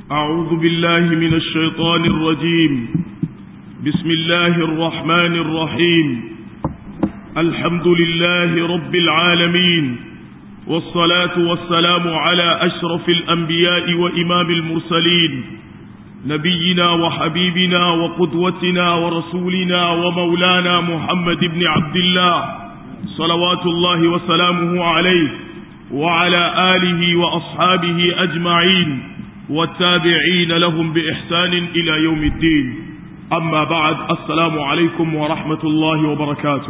أعوذ بالله من الشيطان الرجيم بسم الله الرحمن الرحيم الحمد لله رب العالمين والصلاة والسلام على أشرف الأنبياء وإمام المرسلين نبينا وحبيبنا وقدوتنا ورسولنا ومولانا محمد بن عبد الله صلوات الله وسلامه عليه وعلى آله وأصحابه أجمعين والتابعين لهم بإحسان إلى يوم الدين أما بعد السلام عليكم ورحمة الله وبركاته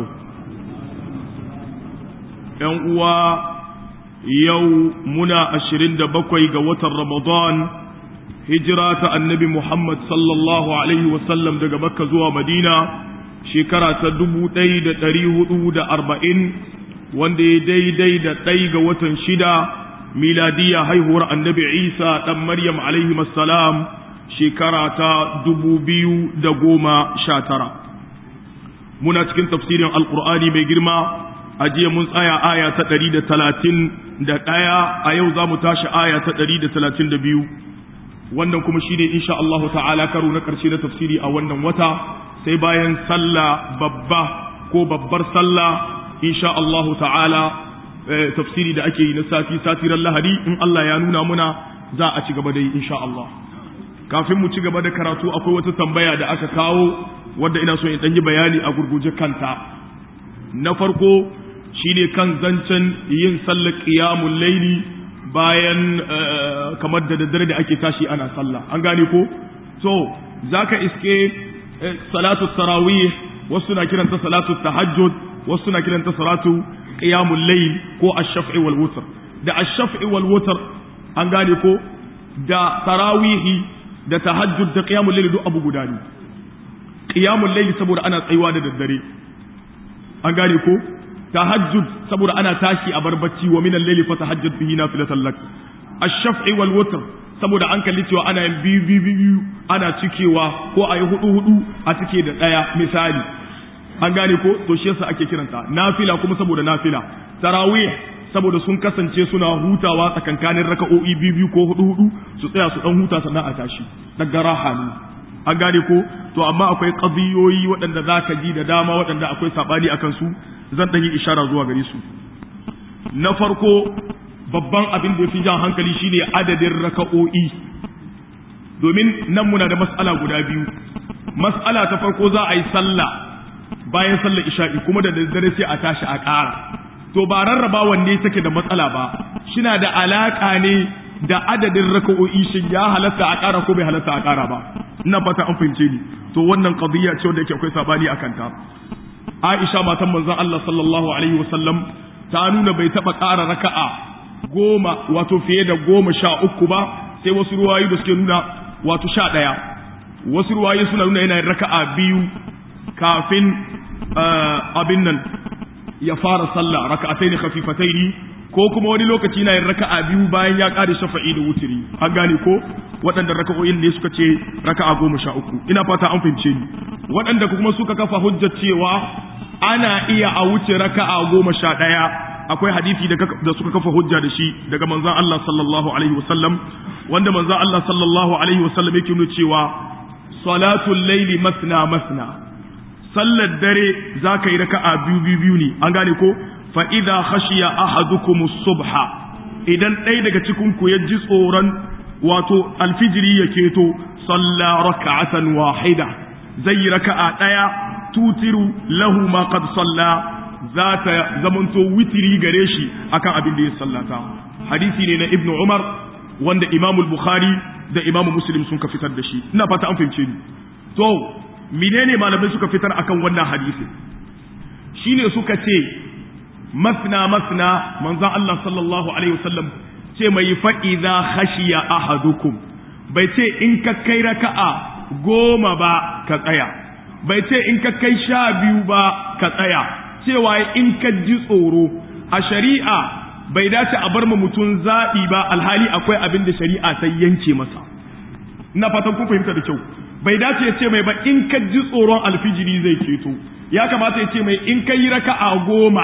يوم yau muna ashirin da bakwai ga watan Ramadan hijira ta annabi Muhammad sallallahu Alaihi wasallam daga Makka zuwa Madina shekara ta dubu ɗaya da ɗari hudu da arba'in wanda ya daidai da ɗai ga watan shida miladiya haihuwar annabi Isa ɗan Maryam alaihi salam shekara ta dubu biyu da goma sha tara muna cikin tafsirin alkur'ani mai girma a jiya mun tsaya aya ta ɗari da talatin da ɗaya a yau za mu tashi aya ta ɗari da talatin da biyu wannan kuma shi ne insha Allah ta'ala karo na ƙarshe na tafsiri a wannan wata sai bayan sallah babba ko babbar sallah insha Allah ta'ala tafsiri da ake yi na sati satiran lahadi in Allah ya nuna muna za a ci gaba da yi insha Allah kafin mu ci gaba da karatu akwai wata tambaya da aka kawo wadda ina so in ɗan yi bayani a gurguje kanta na farko shine kan zancen yin sallar qiyamul laili bayan kamar da daddare da ake tashi ana sallah an gane ko so zaka iske salatu tarawih wasu na kiranta salatu tahajjud wasu na kiranta salatu qiyamul layl ko ash-shaf'i wal wutr da ash-shaf'i wal wutr an gane ko da tarawihi da tahajjud da qiyamul layl duk abu guda ne qiyamul layl saboda ana tsayuwa da daddare an gane ko tahajjud saboda ana tashi a barbacci wa minal layli fatahajjad bihi nafilatan lak ash-shaf'i wal witr saboda an kalli cewa ana yin biyu biyu biyu ana cikewa ko ayi hudu hudu a cike da daya misali an gane ko to shi yasa ake kiranta nafila kuma saboda nafila tarawih saboda sun kasance suna hutawa tsakankanin raka'o'i biyu biyu ko hudu hudu su tsaya su dan huta sannan a tashi daga raha ne an gane ko to amma akwai qadiyoyi waɗanda zaka ji da dama waɗanda akwai sabani akan su zan ɗan yi ishara zuwa gare su na farko babban abin da ya fi jan hankali shine adadin raka'o'i domin nan muna da mas'ala guda biyu mas'ala ta farko za a yi sallah bayan sallar isha'i kuma da daddare sai a tashi a ƙara to ba rarraba wanne take da matsala ba shina da alaƙa ne da adadin raka'o'i shin ya halatta a ƙara ko bai halatta a ƙara ba ina fata an fahimce ni to wannan qadiyya ce wanda yake akwai sabani akan ta Aisha matan manzon Allah sallallahu alaihi wasallam ta nuna bai taba ƙara raka'a goma wato fiye da goma sha uku ba sai wasu ruwayi da suke nuna wato sha ɗaya wasu ruwayi suna nuna yana raka'a biyu kafin abin nan ya fara sallah raka'atai ne khafifatai ne ko kuma wani lokaci na yin raka'a biyu bayan ya ƙare shafa'i da wutiri an gane ko waɗanda raka'o'in ne suka ce raka'a goma sha uku ina fata an fahimce ni waɗanda kuma suka kafa hujjar cewa ana iya a wuce raka'a goma sha ɗaya akwai hadisi da suka kafa hujja da shi daga manzon Allah sallallahu alaihi wasallam wanda manzon Allah sallallahu alaihi wasallam yake nuna cewa salatul laili masna masna sallar dare zaka yi raka'a biyu biyu biyu ne an gane ko fa idza khashiya ahadukum subha idan ɗaya daga cikin ku ya ji tsoron wato alfijiri ya keto salla raka'atan wahida zai yi raka'a ɗaya tutiru lahu ma qad salla za ta zamanto witiri gare shi akan abin da ya sallata hadisi ne na ibnu umar wanda imamu bukhari da imamu muslim sun ka fitar da shi ina fata an fahimce ni to menene malamai suka fitar akan wannan hadisi shine suka ce masna masna manzon Allah sallallahu alaihi wasallam ce mai fa'iza khashiya ahadukum bai ce in ka kai raka'a goma ba ka tsaya bai ce in ka kai sha biyu ba ka tsaya cewa in ka ji tsoro a shari'a bai dace a bar ma mutum zaɓi ba alhali akwai abin da shari'a ta yanke masa ina fatan kun fahimta da kyau bai dace ya ce mai ba in ka ji tsoron alfijiri zai keto ya kamata ya ce mai in ka yi raka'a goma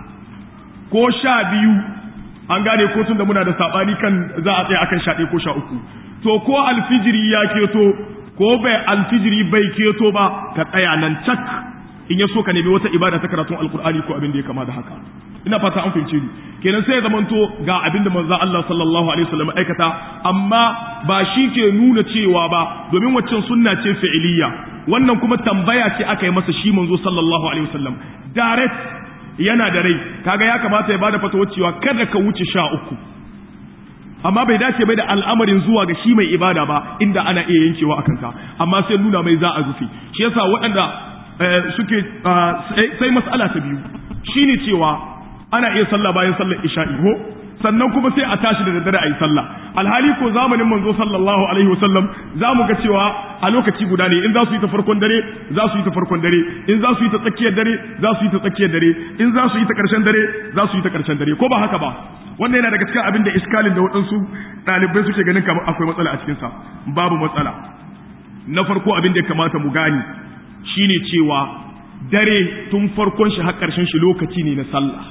ko sha biyu an gane ko tun da muna da sabani kan za a tsaya akan sha ɗaya ko sha uku to ko alfijiri ya keto ko bai alfijiri bai keto ba ka tsaya nan cak in ya so ka nemi wata ibada ta karatun alkur'ani ko abin da ya kama da haka ina fata an fahimce ni kenan sai ya zamanto ga abin da manzo Allah sallallahu alaihi wasallam aikata amma ba shi ke nuna cewa ba domin waccan sunna ce fi'iliya wannan kuma tambaya ce aka yi masa shi manzo sallallahu alaihi wasallam direct yana da rai kaga ya kamata ya bada fatawa cewa kada ka wuce sha uku amma bai dace bai da al'amarin zuwa ga shi mai ibada ba inda ana iya yankewa akan ka amma sai nuna mai za a rufe shi yasa waɗanda suke sai mas'ala ta biyu shine cewa ana iya sallah bayan sallar isha'i ko sannan kuma sai a tashi da daddare a yi sallah alhali ko zamanin manzo sallallahu alaihi wasallam za mu ga cewa a lokaci guda ne in za su yi ta farkon dare za su yi ta farkon dare in za su yi ta tsakiyar dare za su yi ta tsakiyar dare in za su yi ta karshen dare za su yi ta karshen dare ko ba haka ba wannan yana daga cikin abin da iskalin da waɗansu ɗalibai suke ganin kamar akwai matsala a cikinsa babu matsala na farko abin da ya kamata mu gani shine cewa dare tun farkon shi har ƙarshen shi lokaci ne na sallah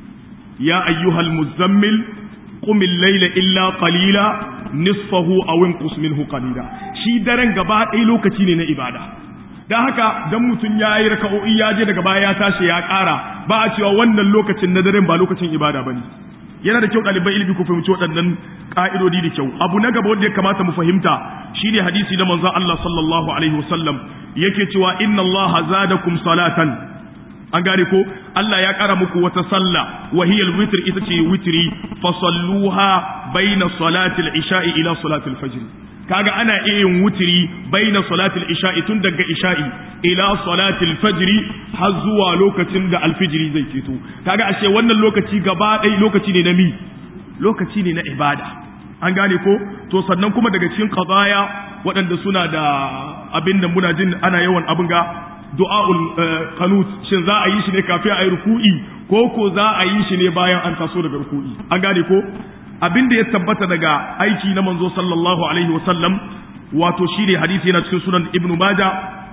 ya ayyuhal muzammil qum al-layla illa qalila nisfahu aw inqus minhu qalila shi daren gaba ɗaya lokaci ne na ibada dan haka dan mutun yayi raka'o'i ya je daga baya ya tashi ya ƙara ba a cewa wannan lokacin na daren ba lokacin ibada bane yana da kyau ɗaliban ilimi ku fahimci waɗannan ƙa'idodi da kyau abu na gaba wanda ya kamata mu fahimta shine hadisi na manzon Allah sallallahu alaihi wasallam yake cewa inna Allah zadakum salatan an gane ko Allah ya ƙara muku wata sallah wa hiya al-witr ita ce witri fa salluha baina salati al-isha'i ila salati al-fajr kaga ana iya yin wutiri baina salatil isha'i tun daga isha'i ila salatil fajri har zuwa lokacin da alfijiri zai fito kaga ashe wannan lokaci gaba ɗaya lokaci ne na mi lokaci ne na ibada an gane ko to sannan kuma daga cikin qadaya waɗanda suna da abin da muna jin ana yawan abin ga du'aul qanut shin za a yi shi ne kafin a yi ruku'i ko ko za a yi shi ne bayan an taso daga ruku'i an gane ko abin da ya tabbata daga aiki na manzo sallallahu alaihi wasallam wato shine hadisi yana cikin sunan ibnu maja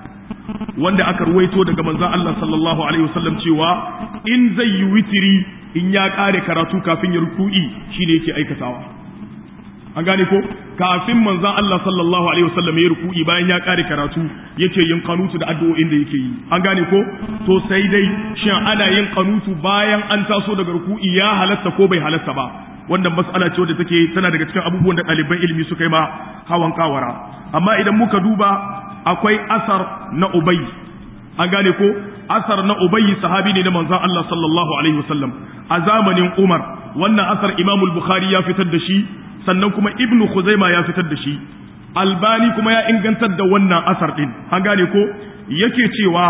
wanda aka ruwaito daga manzon Allah sallallahu alaihi wasallam cewa in zai yi witiri in ya kare karatu kafin ya ruku'i shine yake aikatawa an gane ko kafin manzon Allah sallallahu alaihi wasallam ya ruku'i bayan ya kare karatu yake yin kanutu da addu'o'in da yake yi an gane ko to sai dai shin ana yin kanutu bayan an taso daga ruku'i ya halatta ko bai halatta ba wannan mas'ala ce wadda take tana daga cikin abubuwan da ɗaliban ilimi suka yi ma hawan kawara amma idan muka duba akwai asar na ubay an gane ko asar na ubay sahabi ne na manzon Allah sallallahu alaihi wasallam a zamanin Umar wannan asar Imam al-Bukhari ya fitar da shi sannan kuma Ibn Khuzaima ya fitar da shi Albani kuma ya ingantar da wannan asar din an gane ko yake cewa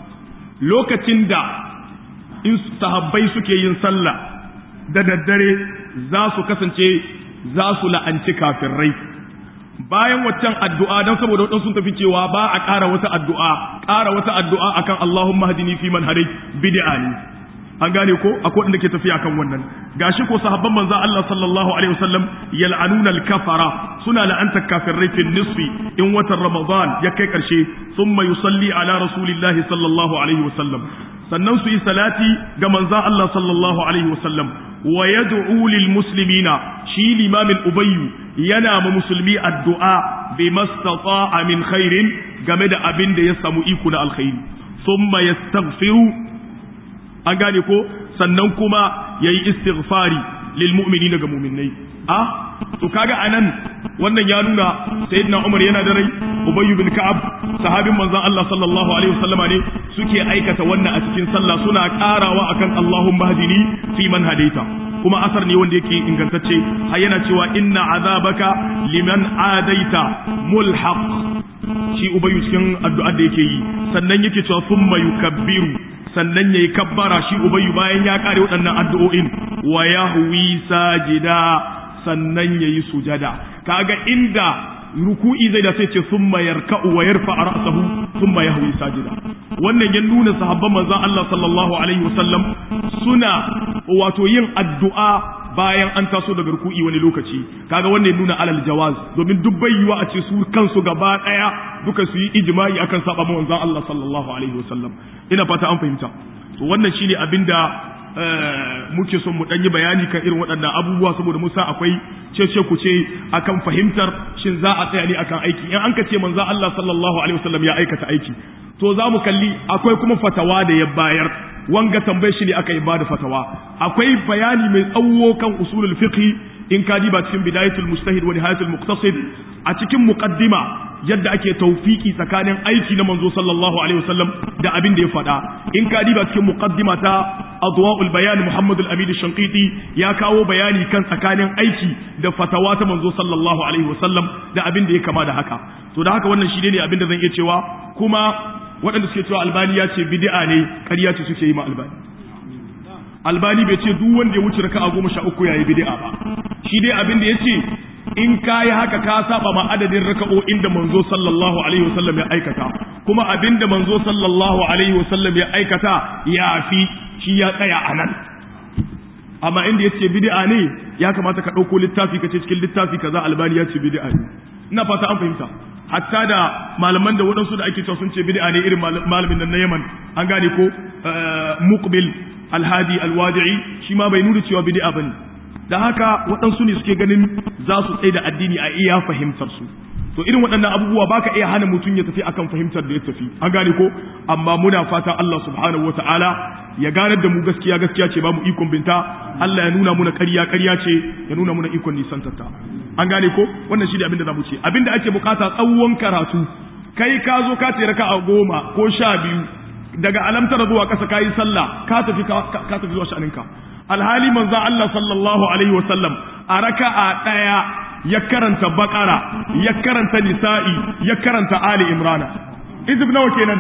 lokacin da in sahabbai suke yin sallah da daddare za su kasance za su la'anci kafirai bayan waccan addu'a don saboda waɗansu sun tafi cewa ba a ƙara wata addu'a ƙara wata addu'a akan Allahumma hadini fi man hadai bid'a ne an gane ko akwai wanda ke tafiya kan wannan gashi ko sahabban manzo Allah sallallahu alaihi wasallam yal'anuna al-kafara suna la'anta kafirai fi nisfi in watan Ramadan ya kai karshe thumma yusalli ala rasulillahi sallallahu alaihi wasallam sannan su yi salati ga manzo Allah sallallahu alaihi wasallam wa yad'u lil muslimina shi limamin ubayyu yana ma musulmi addu'a bi mastata'a min khairin game da abin da ya samu iko na alkhairi thumma yastaghfiru an gane ko sannan kuma yayi istighfari lil mu'minina ga mu'minai ah to kaga anan wannan ya nuna sayyidina Umar yana da rai Ubay bin Ka'ab sahabin manzon Allah sallallahu alaihi wasallama ne suke aikata wannan a cikin sallah suna karawa akan Allahumma hadini fi man hadaita kuma asar ne wanda yake ingantacce har yana cewa inna azabaka liman adaita mulhaq shi Ubay cikin addu'ar da yake yi sannan yake cewa thumma yukabbiru sannan yayi kabbara shi Ubay bayan ya kare waɗannan addu'o'in wa yahwi sajida sannan yayi sujada kaga inda ruku'i zai da sai ce summa yarka'u wa yarfa ra'sahu summa yahwi sajida wannan ya nuna sahabban manzon Allah sallallahu alaihi wasallam suna wato yin addu'a bayan an taso daga ruku'i wani lokaci kaga wannan ya nuna alal jawaz domin duk bai yiwa a ce su kansu gaba daya duka su yi ijma'i akan saba manzon Allah sallallahu alaihi wasallam ina fata an fahimta to wannan shine abinda muke son mu ɗanyi bayani kan irin waɗannan abubuwa saboda musa akwai cece ku ce akan fahimtar shin za a tsaya ne akan aiki in an ka ce manzo Allah sallallahu alaihi wasallam ya aikata aiki to za mu kalli akwai kuma fatawa da ya bayar wanga tambayar shi ne aka yi bada fatawa akwai bayani mai tsawo kan usulul fiqh in ka diba cikin bidayatul mustahid wa nihayatul muqtasid a cikin muqaddima yadda ake tawfiki tsakanin aiki na manzo sallallahu alaihi wasallam da abin da ya faɗa in ka diba cikin muqaddima ta adwaul bayan muhammad al-amin shanqiti ya kawo bayani kan tsakanin aiki da fatawa ta manzo sallallahu alaihi wasallam da abin da ya kama da haka to da haka wannan shi ne abin da zan iya cewa kuma waɗanda suke cewa albani ya ce bid'a ne ƙarya ce suke yi ma albani albani bai ce duk wanda ya wuce raka'a goma sha uku yayi bid'a ba shi dai abin da ya ce in ka yi haka ka saba ma adadin raka'o'in da manzo sallallahu alaihi wasallam ya aikata kuma abin da manzo sallallahu alaihi wasallam ya aikata ya fi shi ya tsaya a nan amma inda ya ce bid'a ne ya kamata ka ɗauko littafi ka ce cikin littafi kaza albani ya ce bid'a ne ina fata an fahimta hatta da malaman da waɗansu da ake cewa sun ce bid'a ne irin malamin nan na Yaman an gane ko muqbil alhadi alwadi'i shi ma bai nuna cewa bid'a bane da haka waɗansu ne suke ganin za su tsaye da addini a iya fahimtar su to irin waɗannan abubuwa baka iya hana mutum ya tafi akan fahimtar da ya tafi an gane ko amma muna fata Allah subhanahu wataala ya ganar da mu gaskiya gaskiya ce ba mu ikon binta Allah ya nuna muna ƙarya ƙarya ce ya nuna muna ikon nisantarta an gane ko wannan shi ne abin da za mu ce abin da ake bukata tsawon karatu kai ka zo ka ce raka a goma ko sha biyu daga alamtara zuwa ƙasa ka yi sallah ka tafi ka tafi zuwa sha'aninka alhali manzo Allah sallallahu alaihi wa sallam a raka'a ɗaya ya karanta bakara ya karanta nisa'i ya karanta ali imrana izib nawa kenan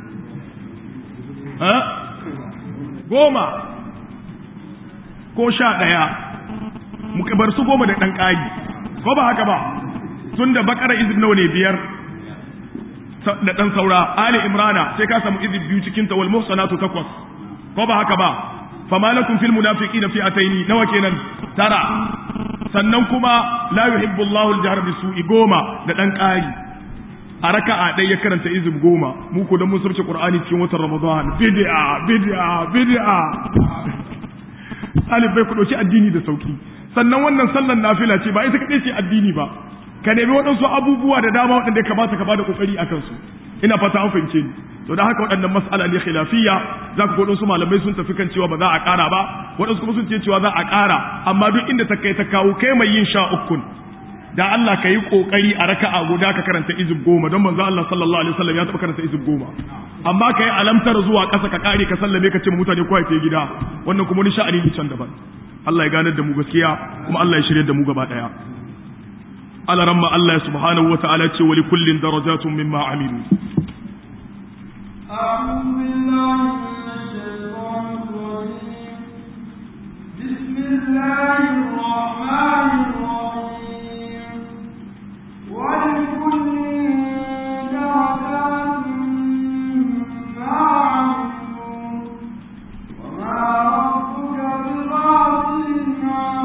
ha goma ko sha ɗaya muka bar su goma da ɗan ƙari ko ba haka ba tun da bakara izib nawa ne biyar da ɗan saura ali imrana sai ka samu izib biyu cikin ta wal muhsanatu takwas ko ba haka ba fama lakum fil munafiqina fi'ataini nawa kenan tara sannan kuma la yuhibbu Allahu al-jahr bisu'i goma da dan ƙari a raka'a ɗaya ya karanta izib goma mu ko dan mun surce qur'ani cikin watan ramadan bid'a bid'a bid'a alif bai ku dauki addini da sauki sannan wannan sallan nafila ce ba ita kadai ce addini ba ka nemi waɗansu abubuwa da dama waɗanda ya kamata ka bada kokari a kansu ina fata an fahimce ni to da haka waɗannan mas'ala ne khilafiyya za ku waɗansu malamai sun tafi kan cewa ba za a ƙara ba waɗansu kuma sun ce cewa za a ƙara amma duk inda ta kai ta kawo kai mai yin sha ukun da Allah ka yi ƙoƙari a raka'a guda ka karanta izib goma don manzo Allah sallallahu alaihi wasallam ya taɓa karanta izib goma amma ka yi alamtar zuwa ƙasa ka ƙare ka sallame ka ce mutane ko ta gida wannan kuma wani sha'ani ne can daban Allah ya ganar da mu gaskiya kuma Allah ya shirya da mu gaba ɗaya Allah ramma Allah subhanahu wa ta'ala ce wa likullin darajatun mimma amilu أعوذ بالله من الشيطان الرجيم بسم الله الرحمن الرحيم ولكل درجات مما عملوا وما ربك بغافل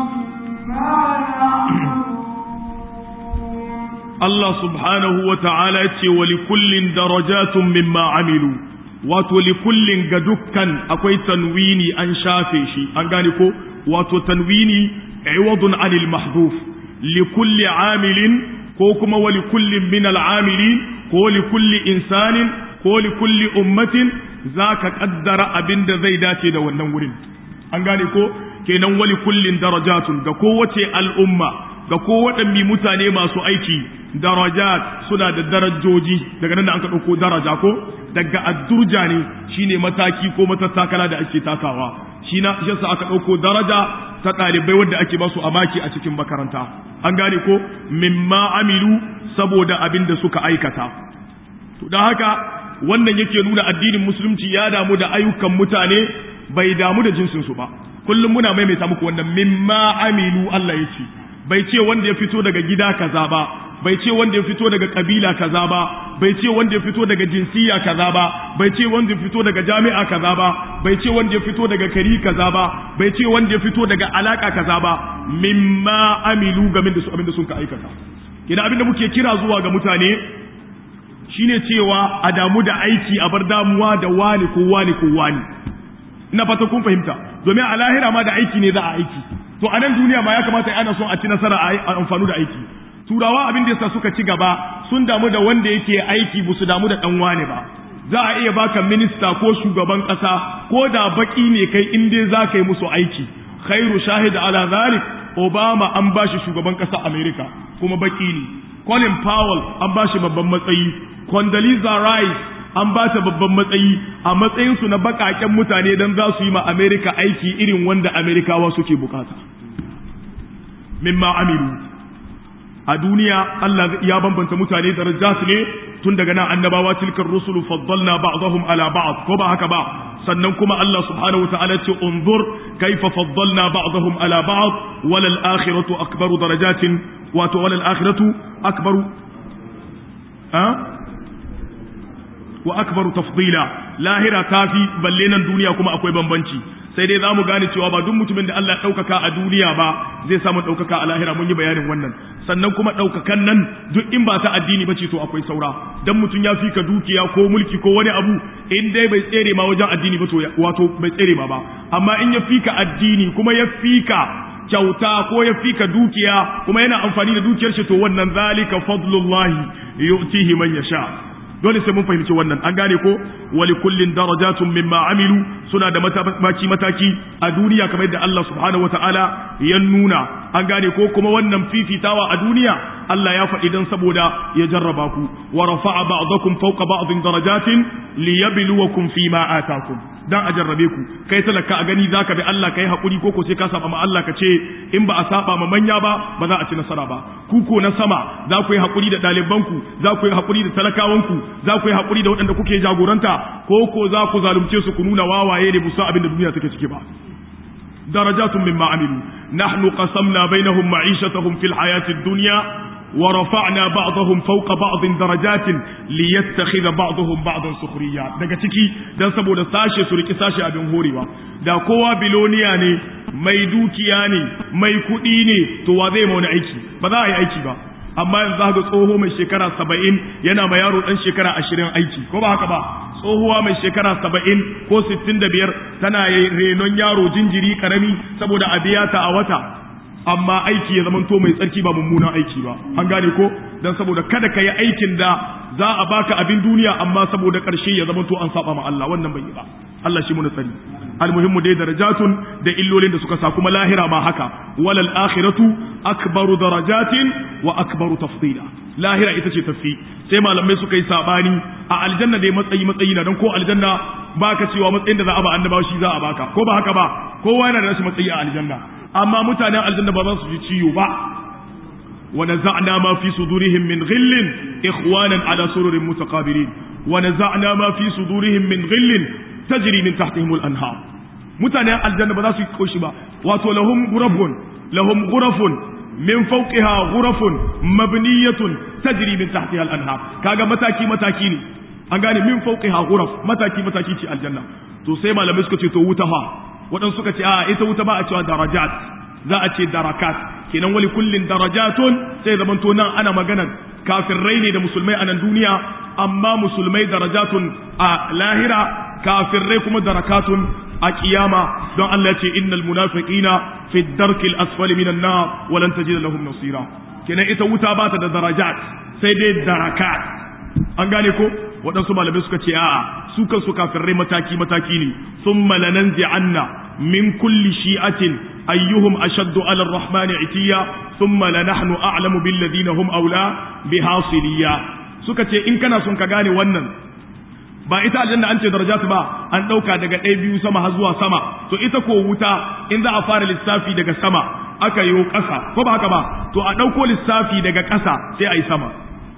عما يعملون Allah subhanahu wa ta'ala ya ce wa likullin darajatun mimma amilu wato likullin ga dukkan akwai tanwini an shafe shi an gane ko wato tanwini iwadun anil mahdhuf likulli amilin ko kuma wa likullin min al'amilin ko likulli insanin ko likulli ummatin zaka kaddara abinda zai dace da wannan wurin an gane ko kenan wa likullin darajatun ga kowace al'umma ga kowaɗanne mutane masu aiki darajat suna da darajoji daga nan da an ka ɗauko daraja ko daga addurja ne shine mataki ko matattakala da ake takawa shi na shi yasa aka ɗauko daraja ta ɗalibai wadda ake basu a maki a cikin makaranta an gane ko mimma amilu saboda abin da suka aikata to don haka wannan yake nuna addinin musulunci ya damu da ayyukan mutane bai damu da jinsinsu ba kullum muna maimaita muku wannan mimma amilu Allah ya ce bai ce wanda ya fito daga gida kaza ba bai ce wanda ya fito daga kabila kaza ba bai ce wanda ya fito daga jinsiya kaza ba bai ce wanda ya fito daga jami'a kaza ba bai ce wanda ya fito daga kari kaza ba bai ce wanda ya fito daga alaka kaza ba mimma amilu game da su abinda sun ka aikata kina abinda muke kira zuwa ga mutane shine cewa a damu da aiki a bar damuwa da wani ko wani ko wani ina fata kun fahimta domin a lahira ma da aiki ne za a aiki to a nan duniya ma ya kamata ana son a ci nasara a amfani da aiki turawa abin da yasa suka ci gaba sun damu da wanda yake aiki ba su damu da dan wane ba za a iya baka minista ko shugaban kasa ko da baki ne kai in dai za ka yi musu aiki khairu shahid ala zalik obama an bashi shugaban kasa america kuma baki ne colin powell an bashi babban matsayi condoleezza rice an ba ta babban matsayi a matsayinsu na bakaken mutane don za su yi ma america aiki irin wanda amerikawa suke bukata mimma amilu a duniya Allah ya bambanta mutane darajat ne tun daga nan annabawa tilkar rusulu faddalna ba'dahum ala ba'd ko ba haka ba sannan kuma Allah subhanahu wa ta'ala ce unzur kaifa faddalna ba'dahum ala ba'd wal akhiratu akbaru darajatin wato wal akhiratu akbaru ha wa akbaru tafdila lahira tafi balle nan duniya kuma akwai bambanci sai dai zamu gane cewa ba duk mutumin da Allah ya ɗaukaka a duniya ba zai samu ɗaukaka a lahira mun yi bayanin wannan sannan kuma ɗaukakan nan duk in ba ta addini ba ce to akwai saura dan mutum ya fika dukiya ko mulki ko wani abu in dai bai tsere ma wajen addini ba to wato bai tsere ma ba amma in ya fika addini kuma ya fika kyauta ko ya fika dukiya kuma yana amfani da dukiyar shi to wannan zalika fadlullahi yu'tihi man yasha dole sai mun fahimci wannan an gane ko wali kullin darajatun mimma amilu suna da mataki mataki a duniya kamar yadda Allah subhanahu wataala ya nuna an gane ko kuma wannan fifitawa a duniya Allah ya faɗi dan saboda ya jarraba ku wa rafa'a ba'dakum fawqa ba'din darajatin liyabluwakum fima atakum dan a jarrabe ku kai talaka a gani zaka bi Allah kai hakuri ko ko sai ka saba ma Allah ka ce in ba a saba ma manya ba ba za a ci nasara ba ku ko na sama za ku yi hakuri da ɗaliban ku za ku yi hakuri da talakawan ku za ku yi hakuri da waɗanda kuke jagoranta ko ko za ku zalunce su ku nuna wawaye ne musa abin da duniya take ciki ba درجات مما عملوا نحن قسمنا بينهم معيشتهم في الحياة الدنيا ورفعنا بعضهم فوق بعض درجات ليتخذ بعضهم بعضا سخريا daga ciki dan saboda sashe su riki sashe abin horewa da kowa biloniya ne mai dukiya ne mai kuɗi ne to wa zai mauna aiki ba za a yi aiki ba amma yanzu ga tsoho mai shekara saba'in yana ma yaro ɗan shekara ashirin aiki ko ba haka ba tsohuwa mai shekara saba'in ko sittin da biyar tana renon yaro jinjiri karami saboda a biya ta a wata amma aiki ya zamanto mai tsarki ba mummunan aiki ba an gane ko dan saboda kada ka yi aikin da za a baka abin duniya amma saboda ƙarshe ya zamanto an saba ma Allah wannan bai yi ba Allah shi muna tsari almuhimmu dai darajatun da illolin da suka sa kuma lahira ma haka walal akhiratu akbaru darajatin wa akbaru tafdila lahira ita ce tafi sai malamai suka yi sabani a aljanna dai matsayi matsayi na don ko aljanna baka cewa matsayin da za a ba annabawa shi za a baka ko ba haka ba kowa yana da rashin matsayi a aljanna amma mutanen aljanna ba za su ji ciwo ba wa naza'na ma fi sudurihim min ghillin ikhwanan ala sururin mutaqabilin wa naza'na ma fi sudurihim min ghillin tajri min tahtihim al-anhar mutanen aljanna ba za su koshi ba wato lahum ghurafun lahum ghurafun min fawqiha ghurafun mabniyatun tajri min tahtiha al-anhar kaga mataki mataki ne an gane min fawqiha ghuraf mataki mataki ce aljanna to sai malamai suka ce to wuta fa wadan suka ce a ita wuta ba a cewa darajat za a ce darakat kenan wali kullin darajatun sai zaman to nan ana magana kafirai ne da musulmai a nan duniya amma musulmai darajatun a lahira kafirai kuma darakatun a kiyama don Allah ya ce innal munafiqina fi darkil asfali minan nar wa lan tajida lahum nasira kenan ita wuta ba ta da darajat sai dai darakat an gane ko waɗansu malamai suka ce a'a su kansu kafirai mataki mataki ne thumma lananzi'anna min kulli shi'atin ayyuhum ashaddu 'ala ar-rahmani itiya thumma lanahnu a'lamu bil ladina hum awla bihasiliya suka ce in kana son ka gane wannan ba ita aljanna an ce darajatu ba an dauka daga ɗaya biyu sama har zuwa sama to ita ko wuta in za a fara lissafi daga sama aka yi ƙasa ko ba haka ba to a ɗauko lissafi daga ƙasa sai a yi sama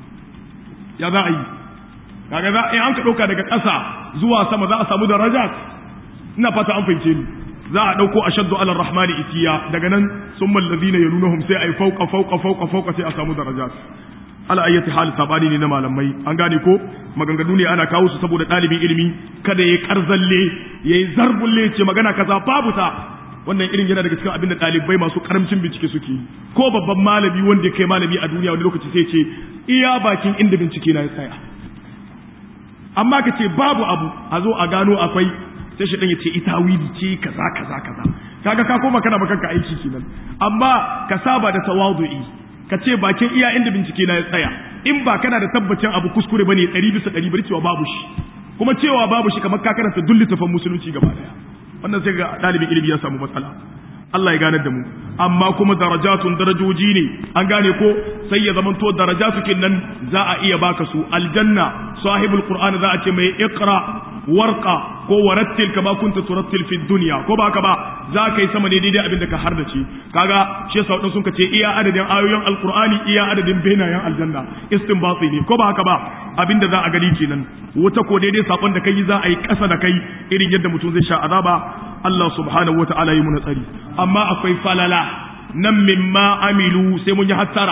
ya za a yi kaga za in an ka ɗauka daga ƙasa zuwa sama za a samu darajat ina fata an fahimce ni za a ɗauko ashaddu ala rahmani itiya daga nan sun mallazina yalunahum sai a yi fauka fauka fauka fauka sai a samu darajat ala ayyati hal sabani ne na malamai an gane ko maganganu ne ana kawo su saboda ɗalibin ilimi kada ya karzalle ya yi zarbulle ce magana kaza babu ta wannan irin yana daga cikin abin da ɗalibai masu karamcin bincike suke yi ko babban malami wanda ya kai malami a duniya wani lokaci sai ce iya bakin inda bincike na ya tsaya amma ka ce babu abu a zo a gano akwai sai shi dan ya ce ita wili ce kaza kaza kaza kaga ka koma kana makanka aiki kenan amma ka saba da tawadu'i ka ce bakin iya inda bincike na ya tsaya in ba kana da tabbacin abu kuskure bane ɗari bisa ɗari bari cewa babu shi kuma cewa babu shi kamar ka karanta duk littafin musulunci gaba daya wannan sai ga ɗalibin ilimi ya samu matsala Allah ya ganar da mu amma kuma darajatun darajoji ne an gane ko sai ya zamanto darajatu nan za a iya baka su aljanna sahibul qur'an za a ce mai iqra warqa ko warattil kama kunta turattil fi dunya ko ba ka ba za ka yi sama ne daidai abin da ka hardace kaga shi yasa wadansu sun ce iya adadin ayoyin alqur'ani iya adadin benayen aljanna istinbati ne ko ba haka ba abin da za a gani kenan wata ko daidai sakon da kai za a yi kasa da kai irin yadda mutum zai sha azaba Allah subhanahu wata'ala yi muna tsari amma akwai falala nan mimma amilu sai mun yi hattara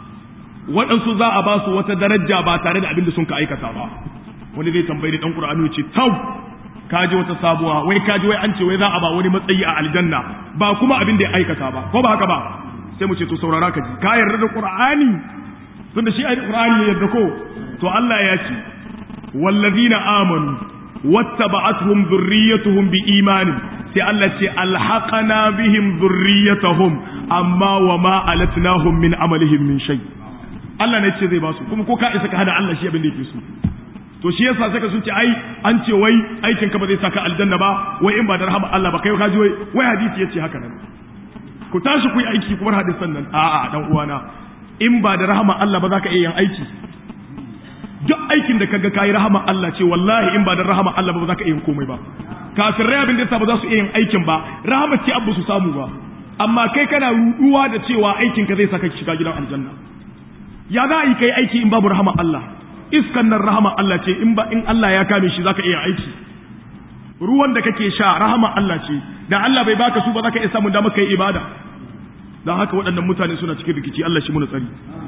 waɗansu za a ba su wata daraja ba tare da abin da sun ka aikata ba wani zai tambayi da ɗan ƙur'ani ce tau kaji wata sabuwa wai kaji wai an ce wai za a ba wani matsayi a aljanna ba kuma abin da ya aikata ba ko ba haka ba sai mu ce to saurara ka ji ka yarda da ƙur'ani tunda shi ai ƙur'ani ne yarda ko to Allah ya ce wallazina amanu wattaba'atuhum dhurriyyatuhum biimanin sai Allah ce alhaqana bihim dhurriyyatuhum amma wama alatnahum min amalihim min shay Allah ne ce zai ba su kuma ko ka isa ka hada Allah shi abin da yake so to shi yasa saka sun ce ai an ce wai aikin ka ba zai saka aljanna ba wai in ba da rahama Allah ba kai ka ji wai wai hadisi yace haka nan ku tashi ku yi aiki ku bar hadisan nan a'a dan uwana in ba da rahama Allah ba za ka iya yin aiki duk aikin da kaga kayi rahama Allah ce wallahi in ba da rahama Allah ba za ka iya yin komai ba kafirai abin da yasa ba za su iya yin aikin ba rahama ce abu su samu ba amma kai kana ruduwa da cewa aikin ka zai saka shiga gidan aljanna ya za a yi kai aiki in babu rahama Allah iskan nan rahama Allah ce in ba in Allah ya kame shi zaka iya aiki ruwan da kake sha rahama Allah ce da Allah bai baka su ba zaka iya samun damar kai ibada dan haka waɗannan mutane suna cikin rikici Allah shi muna tsari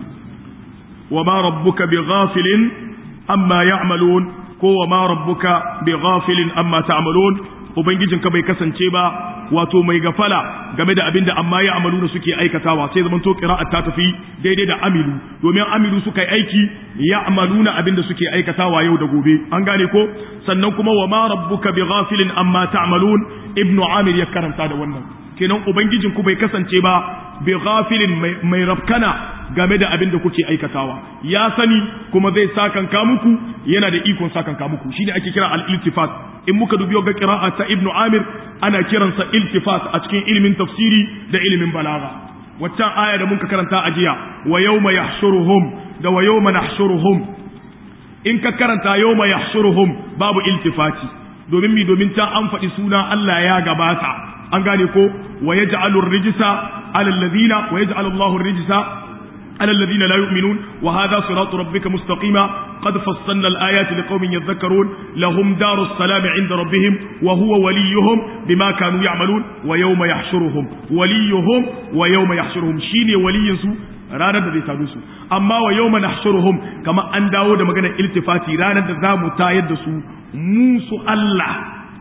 wa ma rabbuka bighafilin amma ya'malun ko wa ma rabbuka bighafilin amma ta'malun ubangijinka bai kasance ba wato mai gafala game da abinda amma ya amalu suke aikatawa sai zaman to qira'at ta tafi daidai da amilu domin amilu suka yi aiki ya amaluna abinda suke aikatawa yau da gobe an gane ko sannan kuma wa ma rabbuka bighafilin amma ta'malun ibnu amir ya karanta da wannan kenan ubangijin ku bai kasance ba bighafilin mai rafkana game da abin da kuke aikatawa ya sani kuma zai sakanka muku yana da ikon sakanka muku shine ake kira al-iltifat in muka dubi ga qira'a ta ibnu amir ana kiransa iltifat a cikin ilimin tafsiri da ilimin balaga waccan aya da muka karanta a jiya wa yawma yahshuruhum da wa yawma nahshuruhum in ka karanta yawma yahshuruhum babu iltifati domin mi domin ta an faɗi suna Allah ya gabata an gane ko wa yaj'alu ar-rijsa 'ala alladhina wa yaj'alu Allahu ar-rijsa على الذين لا يؤمنون وهذا صراط ربك مستقيما قد فصلنا الآيات لقوم يذكرون لهم دار السلام عند ربهم وهو وليهم بما كانوا يعملون ويوم يحشرهم وليهم ويوم يحشرهم شيني وليسو ranar da zai sadu su amma wa yau mana nahshuruhum kama an dawo da maganar iltifati ranar da za mu tayar da su musu Allah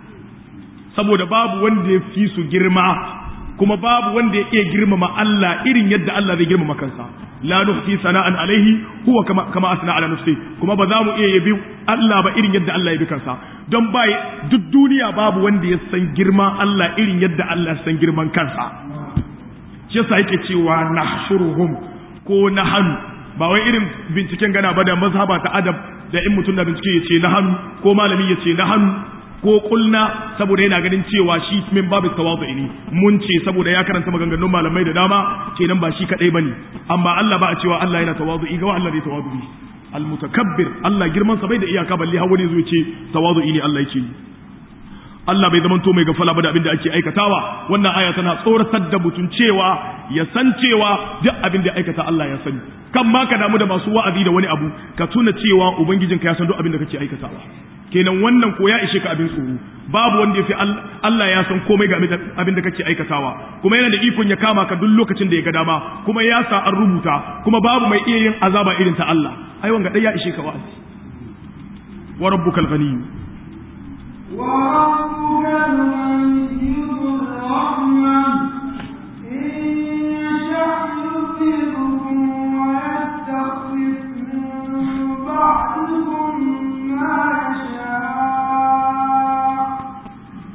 saboda babu wanda ya fi su girma kuma babu wanda ya iya girmama Allah irin yadda Allah zai girmama kansa la nuhsi sana'an alaihi huwa kama kama asna ala nafsi kuma ba za mu iya yabi Allah ba irin yadda Allah ya bi kansa don ba duk duniya babu wanda ya san girman Allah irin yadda Allah ya san girman kansa shi yasa yake cewa nahshuruhum ko nahanu ba wai irin binciken gana ba da mazhaba ta adab da in mutum na bincike ya ce nahanu ko malami ya ce nahanu ko kulna saboda yana ganin cewa shi min babu tawadu ne mun ce saboda ya karanta maganganun malamai da dama kenan ba shi kadai bane amma Allah ba a cewa Allah yana tawadu ga Allah zai tawadu al mutakabbir Allah girman sa bai da iyaka balle har wani zai ce tawadu ne Allah yake yi Allah bai zamanto mai gafala ba da abin da ake aikatawa wannan aya tana tsoratar da mutum cewa ya san cewa duk abin da aikata Allah ya sani kan ma ka damu da masu wa'azi da wani abu ka tuna cewa ubangijinka ya san duk abin da kake aikatawa kenan wannan ko ya ishe ka abin tsoro babu wanda ya fi Allah ya san komai ga abin da kake aikatawa kuma yana da ikon ya kama ka duk lokacin da ya ga dama kuma ya sa an rubuta kuma babu mai iya yin azaba irin ta Allah ai wanga dai ya ishe ka wa'azi wa rabbukal ghani wa rabbukal ghani rahman in yasha'u wa yastaghfir min ba'dikum ma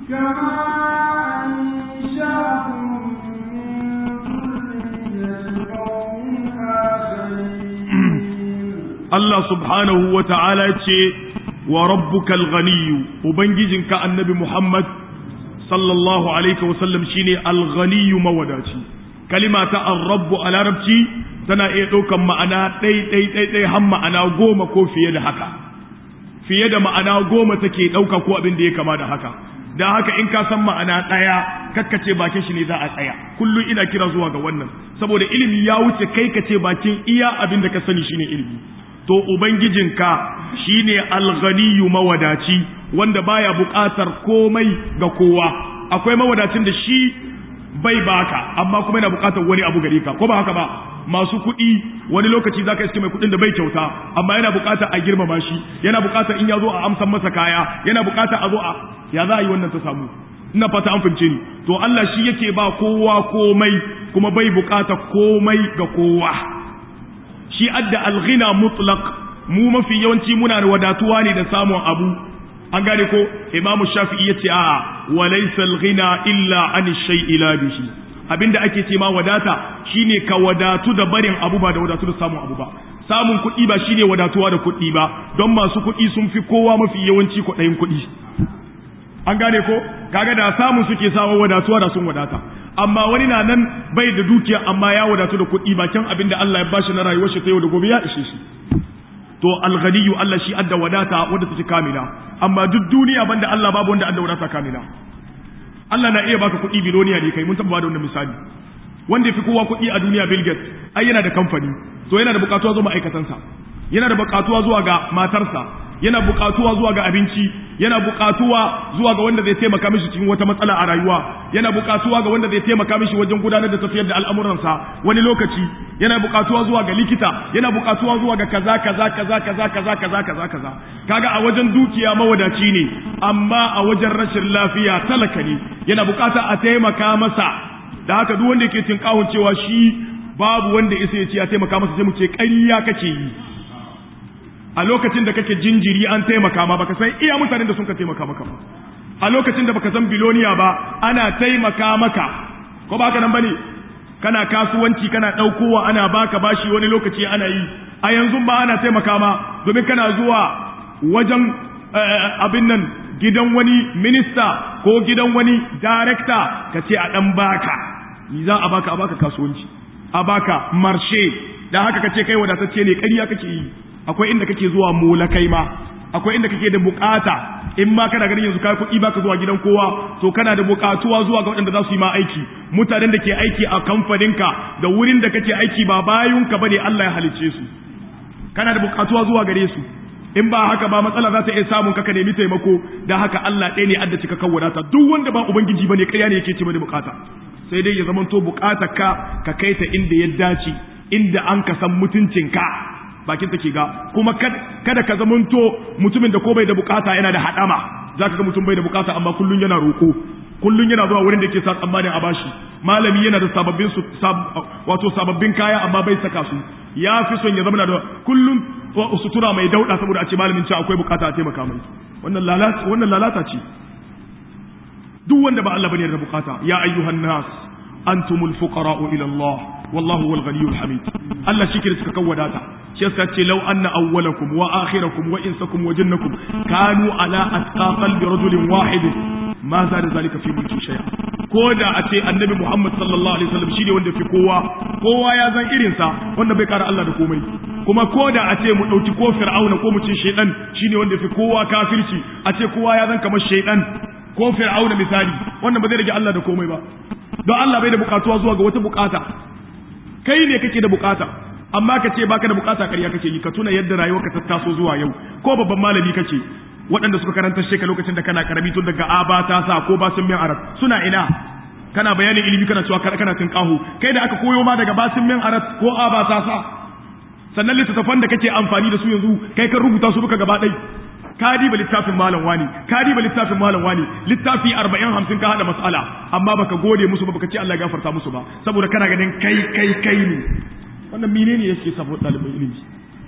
Allah subhanahu wa ta'ala ce wa rabbukal ghaniyyu ubangijinka annabi Muhammad sallallahu alaihi wa sallam shine al-ghaniyyu mawadaci kalima ta ar-rabbu a larabci tana iya ɗaukan ma'ana ɗai ɗai ɗai ɗai har ma'ana goma ko fiye da haka fiye da ma'ana goma take ɗauka ko abin da ya kama da haka da haka in ka san ma'ana ɗaya kakkace bakin shi ne za a tsaya kullum ina kira zuwa ga wannan saboda ilimi ya wuce kai ka ce bakin iya abin da ka sani shine ilimi to ubangijinka shine alghaniyu mawadaci wanda baya buƙatar komai ga kowa akwai mawadacin da shi bai baka amma kuma yana buƙatar wani abu gare ka ko ba haka ba masu kuɗi wani lokaci zaka iske mai kuɗin da bai kyauta amma yana buƙatar a girmama shi yana buƙatar in ya zo a amsan masa kaya yana buƙatar a zo a ya za a yi wannan ta samu ina fata an fahimce ni to Allah shi yake ba kowa komai kuma bai buƙatar komai ga kowa shi adda alghina mutlaq mu mafi yawanci muna da wadatuwa ne da samun abu an gane ko imamu shafi'i yace a'a wa laysa alghina illa an shay'i la bihi abinda ake ce ma wadata shine ka wadatu da barin abu ba da wadatu da samun abu ba samun kuɗi ba shine wadatuwa da kuɗi ba don masu kuɗi sun fi kowa mafi yawanci kuɗayin kuɗi an gane ko kaga da samun suke sawa wadatuwa da sun wadata amma wani na nan bai da dukiya amma ya wadatu da kuɗi bakin abinda Allah ya bashi na rayuwar shi ta yau da gobe ya ishe shi to alghaniyu Allah shi adda wadata wanda take kamila amma duk duniya banda Allah babu wanda adda wadata kamila Allah na iya baka kuɗi biloniya ne kai mun taɓa da wannan misali wanda yafi kowa kuɗi a duniya Bill Gates ai yana da kamfani to yana da buƙatuwa zuwa ma'aikatansa yana da buƙatuwa zuwa ga matarsa yana buƙatuwa zuwa ga abinci yana buƙatuwa zuwa ga wanda zai taimaka mishi cikin wata matsala a rayuwa yana buƙatuwa ga wanda zai taimaka mishi wajen gudanar da tafiyar da al'amuransa wani lokaci yana buƙatuwa zuwa ga likita yana buƙatuwa zuwa ga kaza kaza kaza kaza kaza kaza kaza kaza kaga a wajen dukiya mawadaci ne amma a wajen rashin lafiya talaka ne yana buƙata a taimaka masa da haka duk wanda yake tinkahun cewa shi babu wanda isa ya ce ya taimaka masa sai mu ce ƙarya kake yi a lokacin da kake jinjiri an taimaka ma baka san iya mutanen da sun ka taimaka maka ba a lokacin da baka san biloniya ba ana taimaka maka ko ba haka nan bane kana kasuwanci kana daukowa ana baka bashi wani lokaci ana yi a yanzu ba ana taimaka ma domin kana zuwa wajen abin nan gidan wani minista ko gidan wani darekta ka ce a dan baka ni za a baka a baka kasuwanci a baka marshe da haka ka ce kai wadatacce ne ƙarya kake yi akwai inda kake zuwa molakai ma akwai inda kake da bukata in ma kana ganin yanzu kai kuɗi baka zuwa gidan kowa to kana da bukatuwa zuwa ga waɗanda za su yi ma aiki mutanen da ke aiki a kamfaninka da wurin da kake aiki ba bayunka bane Allah ya halicce su kana da bukatuwa zuwa gare su in ba haka ba matsala za ta iya samun ka ka nemi taimako da haka Allah ɗaya ne adda cika kan wadata duk wanda ba ubangiji bane ƙarya ne yake ce da bukata sai dai ya zamanto bukatar ka ka kai ta inda ya dace inda an ka san mutuncinka bakin take ga kuma kada ka zamanto mutumin da ko bai da bukata yana da hadama zaka ga mutum bai da bukata amma kullun yana roko kullun yana zuwa wurin da yake sa tsammanin a bashi malami yana da sababbin su wato sababbin kaya amma bai saka su ya fi son ya zama da kullun sutura mai dauda saboda a ce malamin ce akwai bukata a taimaka mai wannan lalata wannan lalata ce duk wanda ba Allah bane da bukata ya ayyuhan nas antumul fuqara'u ila Allah wallahu huwal ghaniyyul hamid Allah shi ke suka wadata shi yasa ce law anna awwalakum wa akhirakum wa insakum wa jinnakum kanu ala atqa qalbi rajulin wahid ma zada zalika fi mulki shay'a ko da a ce annabi Muhammad sallallahu alaihi wasallam shine wanda fi kowa kowa ya zan irin sa wanda bai kara Allah da komai kuma ko da a ce mu dauki ko fir'auna ko mu ce shaydan shine wanda fi kowa kafirci a ce kowa ya zan kamar shaydan ko fir'auna misali wannan ba zai rage Allah da komai ba don Allah bai da bukatuwa zuwa ga wata bukata kai ne kake da bukata amma ka ce baka da bukata ƙarya kake yi ka tuna yadda rayuwarka ta taso zuwa yau ko babban malami kake waɗanda suka karanta sheka lokacin da kana karami tun daga aba ta sa ko basin min arab suna ina kana bayanin ilimi kana cewa kana tin kahu kai da aka koyo ma daga basin min arab ko aba ta sa sannan littattafan da kake amfani da su yanzu kai kan rubuta su duka gaba ɗai ka diba littafin malam wani ka diba littafin malam wani littafi arba'in hamsin ka hada mas'ala amma baka gode musu ba baka ce Allah ya gafarta musu ba saboda kana ganin kai kai kai ne wannan menene yake saboda ɗaliban ilimi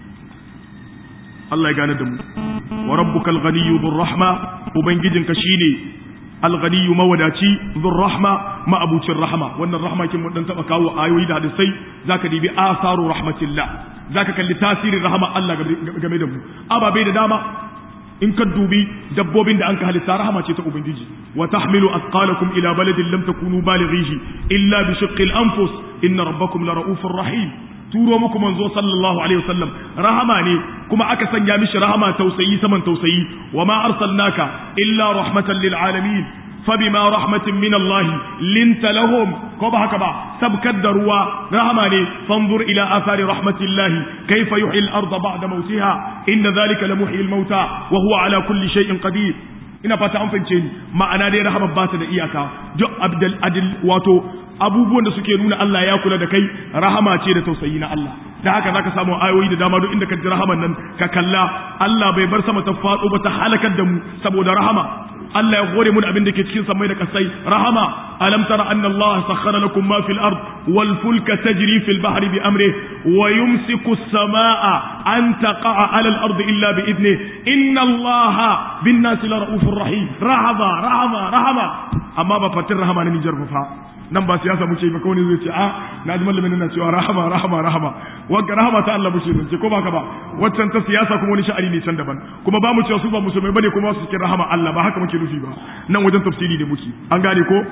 Allah ya gane da mu wa rabbukal ghaniyyu dhur rahma ubangijinka shine al-ghaniyyu mawadaci dhur rahma ma abucin rahma wannan rahma kin mun dan taba kawo ayoyi da hadisai zaka dibi asaru rahmatillah zaka kalli tasirin rahama Allah game da mu ababe da dama in ka dubi dabbobin da an ka halitta rahama ce ta ubangiji wa tahmilu athqalakum ila baladin lam takunu balighihi illa bi shiqqil anfus inna rabbakum la raufur rahim turo muku manzo sallallahu alaihi wasallam rahama ne kuma aka sanya mishi rahama tausayi saman tausayi wa ma arsalnaka illa rahmatan lil alamin فبما رحمة من الله لنت لهم كوبا هكذا سبكت دروا رحمة فانظر إلى آثار رحمة الله كيف يحيي الأرض بعد موتها إن ذلك لمحيي الموتى وهو على كل شيء قدير ina fata an fahimce ni ma'ana dai rahama ba ta da iyaka duk abdul adil wato abubuwan da suke nuna Allah ya kula da kai rahama ce da tausayi na Allah da haka zaka samu ayoyi da dama duk inda ka ji rahaman nan ka kalla Allah bai bar sama ta faɗo ba ta halakar da mu saboda rahama Allah ya hore mu da abin da ke cikin samai da kasai rahama alam tara anna Allah sakhkhara lakum ma fil ard wal fulka tajri fil bahri bi amri wa yumsiku as-samaa an taqa'a 'ala al ard illa bi idni inna Allah bin nasi la raufur rahim rahama rahama rahama amma ba fatin rahama ne Nijar fa nan ba siyasa muke ba kawai zai ce a na ji malamin na cewa rahama rahama rahama wanda rahama ta Allah muke ce ko ba ka ba waccan ta siyasa kuma wani sha'ani ne can daban kuma ba mu cewa su ba musulmai bane kuma su cikin rahama Allah ba haka muke nufi ba nan wajen tafsiri ne muke an gane ko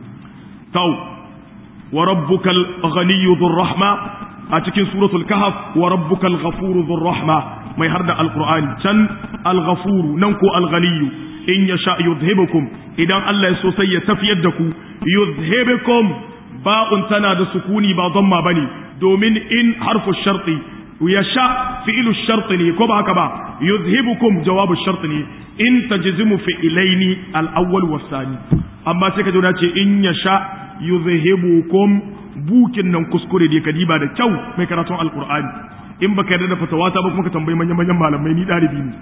tau wa rabbukal ghaniyyu dhur rahma a cikin suratul kahf wa rabbukal ghafuru dhur rahma mai harda alqur'ani can al-ghafuru nan ko al-ghaniyyu in yasha yudhibukum idan Allah ya so sai ya tafiyar da ku yuzhibukum ba'un tana da sukuni ba dhamma bane domin in harfu sharti yasha fi'lu sharti ne ko ba haka ba yuzhibukum jawabu sharti ne in tajzimu fi'ilaini al-awwal was-sani amma sai ka jona ce in yasha yuzhibukum bukin nan kuskure da kadiba da kyau mai karatun alqur'ani in baka yarda da fatawa ta ba kuma ka tambayi manyan manyan malamai ni dalibi ne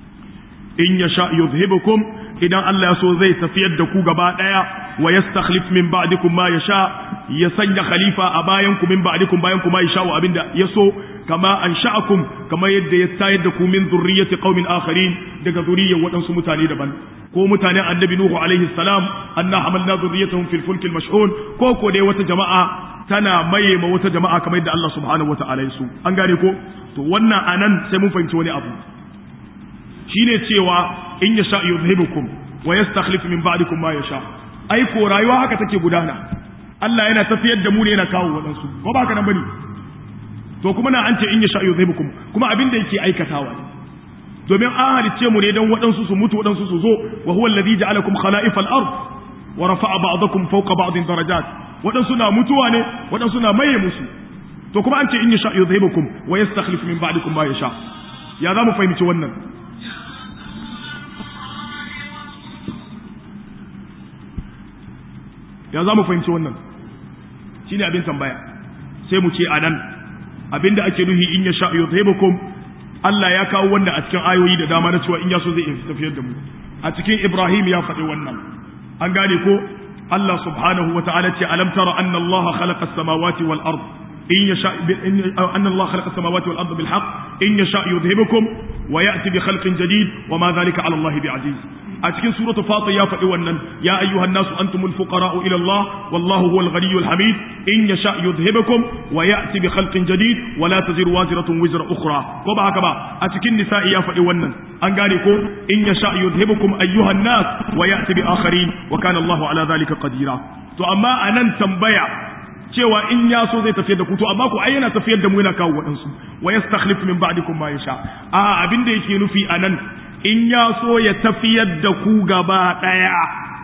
in yasha yuzhibukum idan Allah ya so zai tafiyar da ku gaba daya wa yastakhlif min ba'dikum ma yasha ya sanya khalifa a bayan ku min ba'dikum bayan ku ma yasha wa abinda ya so kama ansha'akum kama yadda ya tayar da ku min zurriyyati qaumin akharin daga zuriyyar waɗansu mutane daban ko mutanen annabi nuhu alaihi salam anna hamalna zurriyyatahum fil fulk al mashhun ko ko dai wata jama'a tana maye ma wata jama'a kamar yadda Allah subhanahu wataala ya so an gane ko to wannan anan sai mun fahimci wani abu shine cewa in ya sha yuzhibukum wa yastakhlif min ba'dikum ma yasha ai ko rayuwa haka take gudana Allah yana tafiyar da mu ne yana kawo wadansu ko ba haka nan bane to kuma na an ce in ya sha yuzhibukum kuma abin da yake aikatawa ne domin an halicce mu ne dan wadansu su mutu wadansu su zo wa huwa alladhi ja'alakum khala'ifal ard wa rafa'a ba'dakum fawqa ba'din darajat wadansu na mutuwa ne wadansu na maye musu to kuma an ce in ya sha yuzhibukum wa yastakhlif min ba'dikum ma yasha ya za mu fahimci wannan ya za mu fahimci wannan shi ne abin tambaya sai mu ce a nan abin da ake nuhi in ya sha yuzhibukum Allah ya kawo wannan a cikin ayoyi da dama na cewa in ya so zai tafiyar da mu a cikin Ibrahim ya faɗi wannan an gane ko Allah subhanahu wa ta'ala ce alam tara anna Allah khalaqa as-samawati wal ard in yasha anna Allah khalaqa as-samawati wal ard bil haqq in yasha yudhibukum wa ya'ti bi khalqin jadid wa ma dhalika 'ala Allah bi'aziz a cikin suratu fatir ya faɗi wannan ya ayyuhan nasu antumul fuqara'u ila Allah wallahu huwal ghaniyyul hamid in yasha yudhibukum wa ya'ti bi khalqin jadid wa la taziru waziratun wizra ukhra ko ba haka ba a cikin nisa'i ya faɗi wannan an gane ko in yasha yudhibukum ayyuhan nas wa ya'ti bi akharin wa kana Allahu ala dhalika qadira to amma anan tambaya cewa in ya so zai tafiyar da ku to amma ku ai yana tafiyar da mu yana kawo waɗansu wa yastakhlif min ba'dikum ma yasha a abin da yake nufi anan in ya so ya tafiyar da ku gaba ɗaya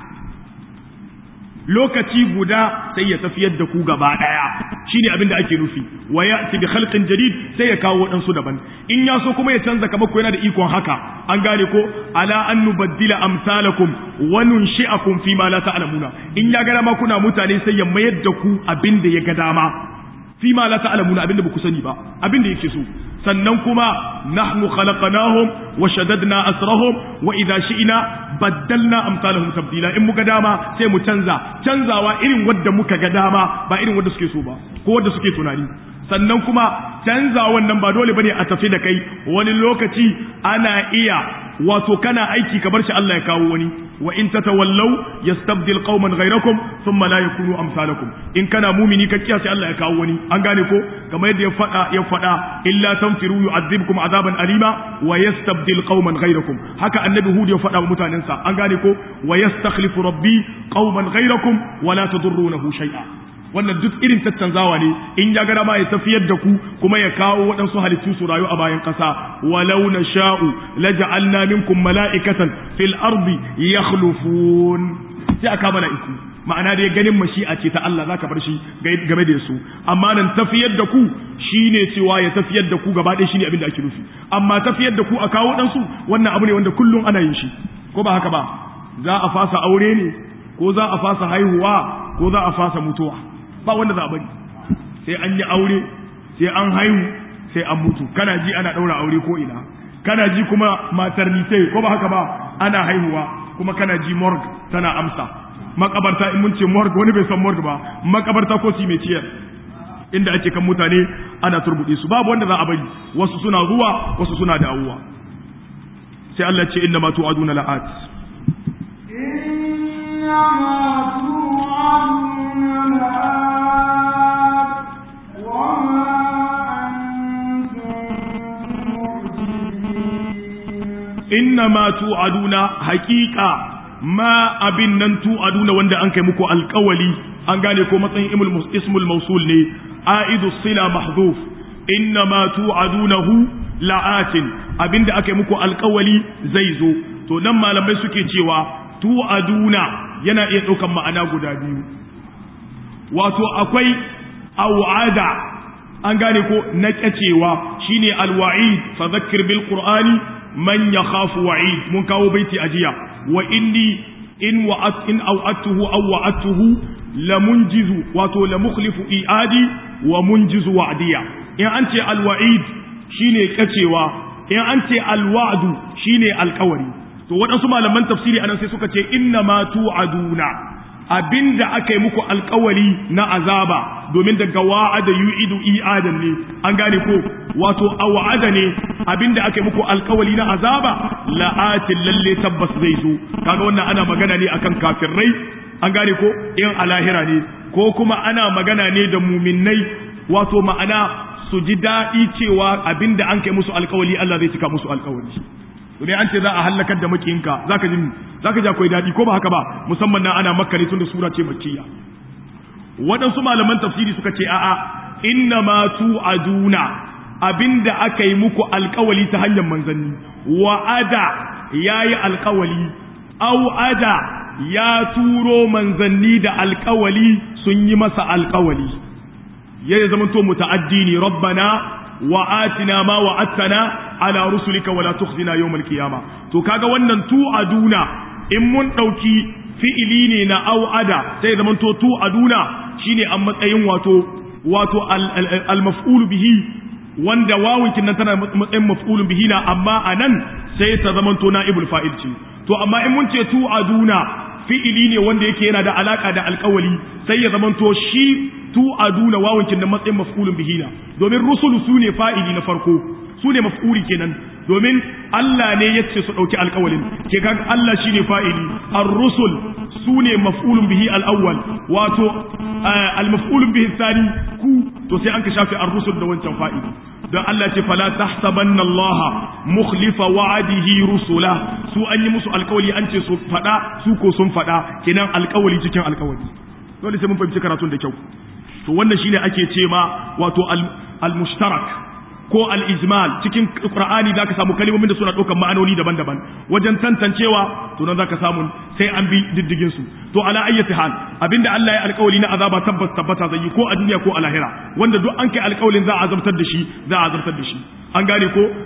lokaci guda sai ya tafiyar da ku gaba ɗaya shi ne abin da ake nufi wa ya bi khalqin jadid sai ya kawo waɗansu daban in ya so kuma ya canza kamar ko yana da ikon haka an gane ko ala an nubaddila amsalakum wa nunshi'akum fi ma la ta'lamuna in ya ga dama kuna mutane sai ya mayar da ku abin da ya ga dama fi ma la ta'lamuna abin da ba ku sani ba abin da yake so sannan kuma nahnu khalaqnahum wa shaddadna asrahum wa idha shi'na baddalna amsalahum tabdila in muka dama sai mu canza canzawa irin wadda muka ga dama ba irin wadda suke so ba ko wadda suke tunani sannan kuma canza wannan ba dole bane a tafi da kai wani lokaci ana iya wato kana aiki ka bar shi Allah ya kawo wani wa in tatawallaw yastabdil qauman ghayrakum thumma la yakunu amsalakum in kana mumini ka kiyasi Allah ya kawo wani an gane ko kamar yadda ya fada ya fada illa tanfiru yu'adhibkum azaban alima wa yastabdil qauman ghayrakum haka annabi hud ya fada wa mutanensa an gane ko wa yastakhlifu rabbi qauman ghayrakum wa la tadurrunahu shay'a wannan duk irin tattanzawa ne in ya gara ma ya tafiyar da ku kuma ya kawo waɗansu halittu su rayu a bayan ƙasa walau na sha'u la ja'alna minkum mala'ikatan fil ardi yakhlufun sai aka mala'iku ma'ana dai ganin mashi'a ce ta Allah zaka bar shi game da su amma nan tafiyar da ku shine cewa ya tafiyar da ku gaba ɗaya shine abin da ake nufi amma tafiyar da ku a kawo ɗansu wannan abu ne wanda kullum ana yin shi ko ba haka ba za a fasa aure ne ko za a fasa haihuwa ko za a fasa mutuwa ba wanda za a bari sai an yi aure sai an haihu sai an mutu kana ji ana ɗaura aure ko ina kana ji kuma maternity ko ba haka ba ana haihuwa kuma kana ji morgue tana amsa makabarta in mun ce morgue wani bai san morgue ba makabarta ko cimetière inda ake kan mutane ana turbuɗe su babu wanda za a bari wasu suna zuwa wasu suna dawowa sai Allah ce inna ma tu'aduna la'at إنما توعدون لآت وما inna ma tu'aduna haqiqa ma abin nan tu'aduna wanda an kai muku alƙawali an gane ko matsayin ismul mausul ne aidu sila mahdhuf inna ma tu'adunahu la'atin abinda aka yi muku alƙawali zai zo to nan malamai suke cewa tu'aduna yana iya ɗaukan ma'ana guda biyu wato akwai au'ada an gane ko na kyacewa shine alwa'id fa dhakkir bil qur'ani man yakhafu wa'id mun kawo baiti ajiya wa inni in wa'at in aw'atuhu aw wa'atuhu la munjizu wato la mukhlifu i'adi wa munjizu wa'diya in an ce alwa'id shine kacewa in an ce alwa'du shine alkawari to waɗansu malaman tafsiri anan sai suka ce inna ma tu'aduna abinda aka yi muku alkawari na azaba domin daga wa'ada yu'idu i'adan ne an gane ko wato a wa'ada ne abinda aka yi muku alkawari na azaba la'atin lalle tabbas zai zo kaga wannan ana magana ne akan kafirai an gane ko in a lahira ne ko kuma ana magana ne da muminai wato ma'ana su ji daɗi cewa abinda an kai musu alkawari Allah zai cika musu alkawari domin an ce za a hallakar da makiyinka zaka ji zaka ji akwai dadi ko ba haka ba musamman na ana makka ne tunda sura ce makkiya waɗansu malaman tafsiri suka ce a'a inna ma tu'aduna abinda aka yi muku alkawali ta hanyar manzanni wa'ada yayi alkawali au ada ya turo manzanni da alkawali sun yi masa alkawali ya zama to muta'addi ne rabbana wa'atina ma wa'attana ala rusulika wala tukhzina yawmal qiyama to kaga wannan tu'aduna in mun dauki fi'ili ne na au'ada sai zaman to tu'aduna shine a matsayin wato wato al-maf'ul bihi wanda wawunkin nan tana matsayin maf'ulun bihi na amma anan sai ta zaman to na'ibul fa'il ce to amma in mun ce tu'aduna fi'ili ne wanda yake yana da alaka da alkawali sai ya zamanto shi tu aduna wawancin da matsayin maf'ulun bihi na domin rusulu su ne fa'ili na farko su ne maf'uli kenan domin Allah ne ya ce su ɗauki alkawalin ke kan Allah shi ne fa'ili ar-rusul su ne maf'ulun bihi al-awwal wato al-maf'ulun bihi sani ku to sai an ka shafe ar-rusul da wancan fa'ili don Allah ce fala tahsabanna Allah mukhlifa wa'adihi rusula su an yi musu alkawali an ce su fada su ko sun fada kenan alkawali cikin alkawali dole sai mun fahimci karatun da kyau to wannan shine ake ce ma wato al-mushtarak ko al-ijmal cikin qur'ani zaka samu kalmomin da suna ɗaukar ma'anoni daban-daban wajen tantancewa to nan zaka samu sai an bi diddigin su to ala ayyati hal abinda Allah ya alƙawari na azaba tabbas tabbata zai yi ko a duniya ko a lahira wanda duk an kai alƙawarin za a azabtar da shi za a azabtar da shi an gane ko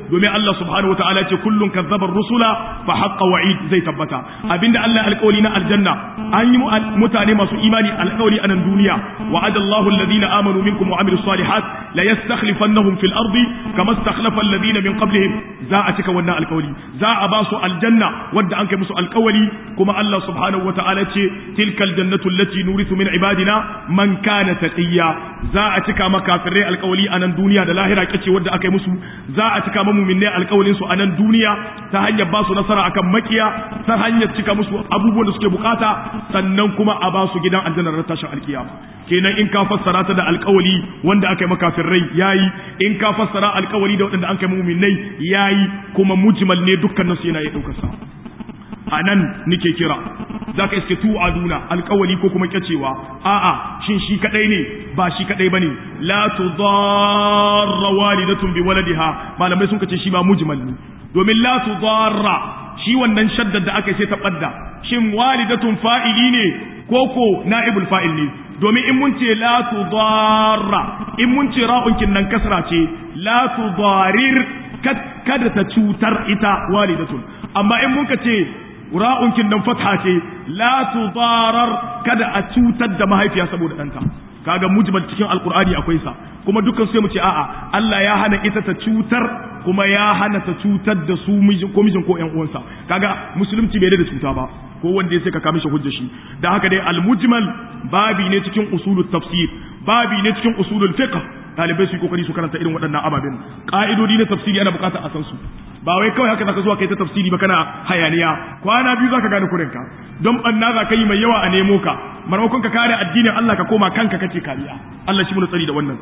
domin Allah subhanahu wataala ce kullun kazzaba rusula fa haqqa wa'id zai tabbata abinda Allah alƙawari na aljanna an yi mutane masu imani alƙawari a nan duniya wa'ada Allahu alladhina amanu minkum wa amilus salihat la yastakhlifannahum fil ardi kama istakhlafa alladhina min qablihim za a cika wannan alƙawari za a ba su aljanna wadda an kai musu alƙawari kuma Allah subhanahu wataala ce tilkal jannatu allati nurithu min ibadina man kana taqiya za a cika maka kafirai alƙawari a nan duniya da lahira kace wadda aka yi musu za a cika ma mu'minai alƙawarin su a nan duniya ta hanyar ba su nasara akan makiya ta hanyar cika musu abubuwan da suke bukata sannan kuma a ba su gidan aljanna ran tashin alkiyama kenan in ka fassara ta da alƙawari wanda aka yi makafirai yayi in ka fassara alƙawari da waɗanda an kai mu'minai yayi kuma mujmal ne dukkan nasu yana ya ɗaukar sa a nan nike kira za ka iske tu aduna alkawali ko kuma kyacewa a'a shin shi kadai ne ba shi kadai bane la tudarra walidatun bi waladiha malamai sun kace shi ba mujmal ne domin la tudarra shi wannan shaddar da aka sai ta badda shin walidatun fa'ili ne ko ko na'ibul fa'il ne domin in mun ce la tudarra in mun ce ra'unkin nan kasra ce la tudarir kada ta cutar ita walidatun amma in mun ka ce ra'unkin nan fatha ce la tudarar kada a cutar da mahaifiya saboda ɗanta kaga mujmal cikin alkur'ani akwai sa kuma dukkan sai mu ce a'a Allah ya hana ita ta cutar kuma ya hana ta cutar da su mijin ko mijin ko ƴan uwansa kaga musulunci bai da cuta ba ko wanda ya sai ka kame shi hujja shi da haka dai almujmal babi ne cikin usulul tafsir babi ne cikin usulul fiqh talibai su yi kokari su karanta irin waɗannan ababen ƙa'idodi na tafsiri ana buƙatar a san su ba wai kawai haka zaka zuwa kai ta tafsiri ba kana hayaniya kwana biyu zaka gane kurinka don banna za ka yi mai yawa a nemo ka maimakon ka kare addinin Allah ka koma kanka kake kariya Allah shi mu tsari da wannan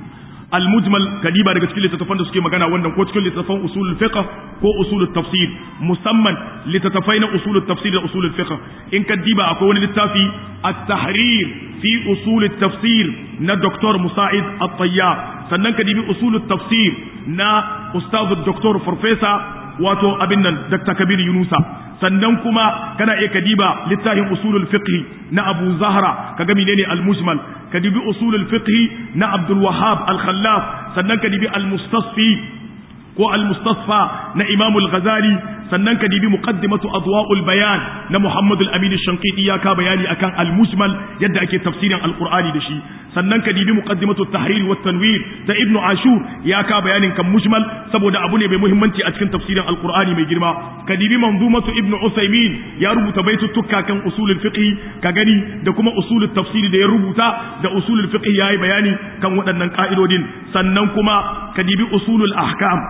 المجمل كديبا daga cikin littattafan da suke magana wannan ko cikin littattafan usulul fiqh ko usulul tafsir musamman littattafai na usulul tafsir da usulul fiqh in kadiba akwai wani littafi at-tahrir fi usulut tafsir na Dr. Musa'id At-Tayyab sannan kadibi usulut tafsir na ustaz Dr. Professor wato abin nan Dr. Kabir Yunusa sannan kuma kana iya kadiba littafin usulul fiqh na Abu Zahra kaga menene al-mujmal kadibi usulul fiqh na Abdul Wahhab al-Khallaf sannan kadibi al-mustasfi ko al-mustasfa na Imam al-Ghazali sannan kadibi muqaddimatu adwa'ul bayan na Muhammad al-Amin al-Shanqiti ya ka bayani akan al-mujmal yadda ake tafsirin al-Qur'ani da shi sannan kadibi muqaddimatu at-tahrir wa tanwir da Ibn Ashur ya ka bayanin kan mujmal saboda abu ne mai muhimmanci a cikin tafsirin al-Qur'ani mai girma kadibi manzumatu Ibn Usaymin ya rubuta baituttuka kan usulul fiqh ka gani da kuma usulul tafsiri da ya rubuta da usulul fiqh yayi bayani kan waɗannan ka'idodin sannan kuma kadibi usulul ahkam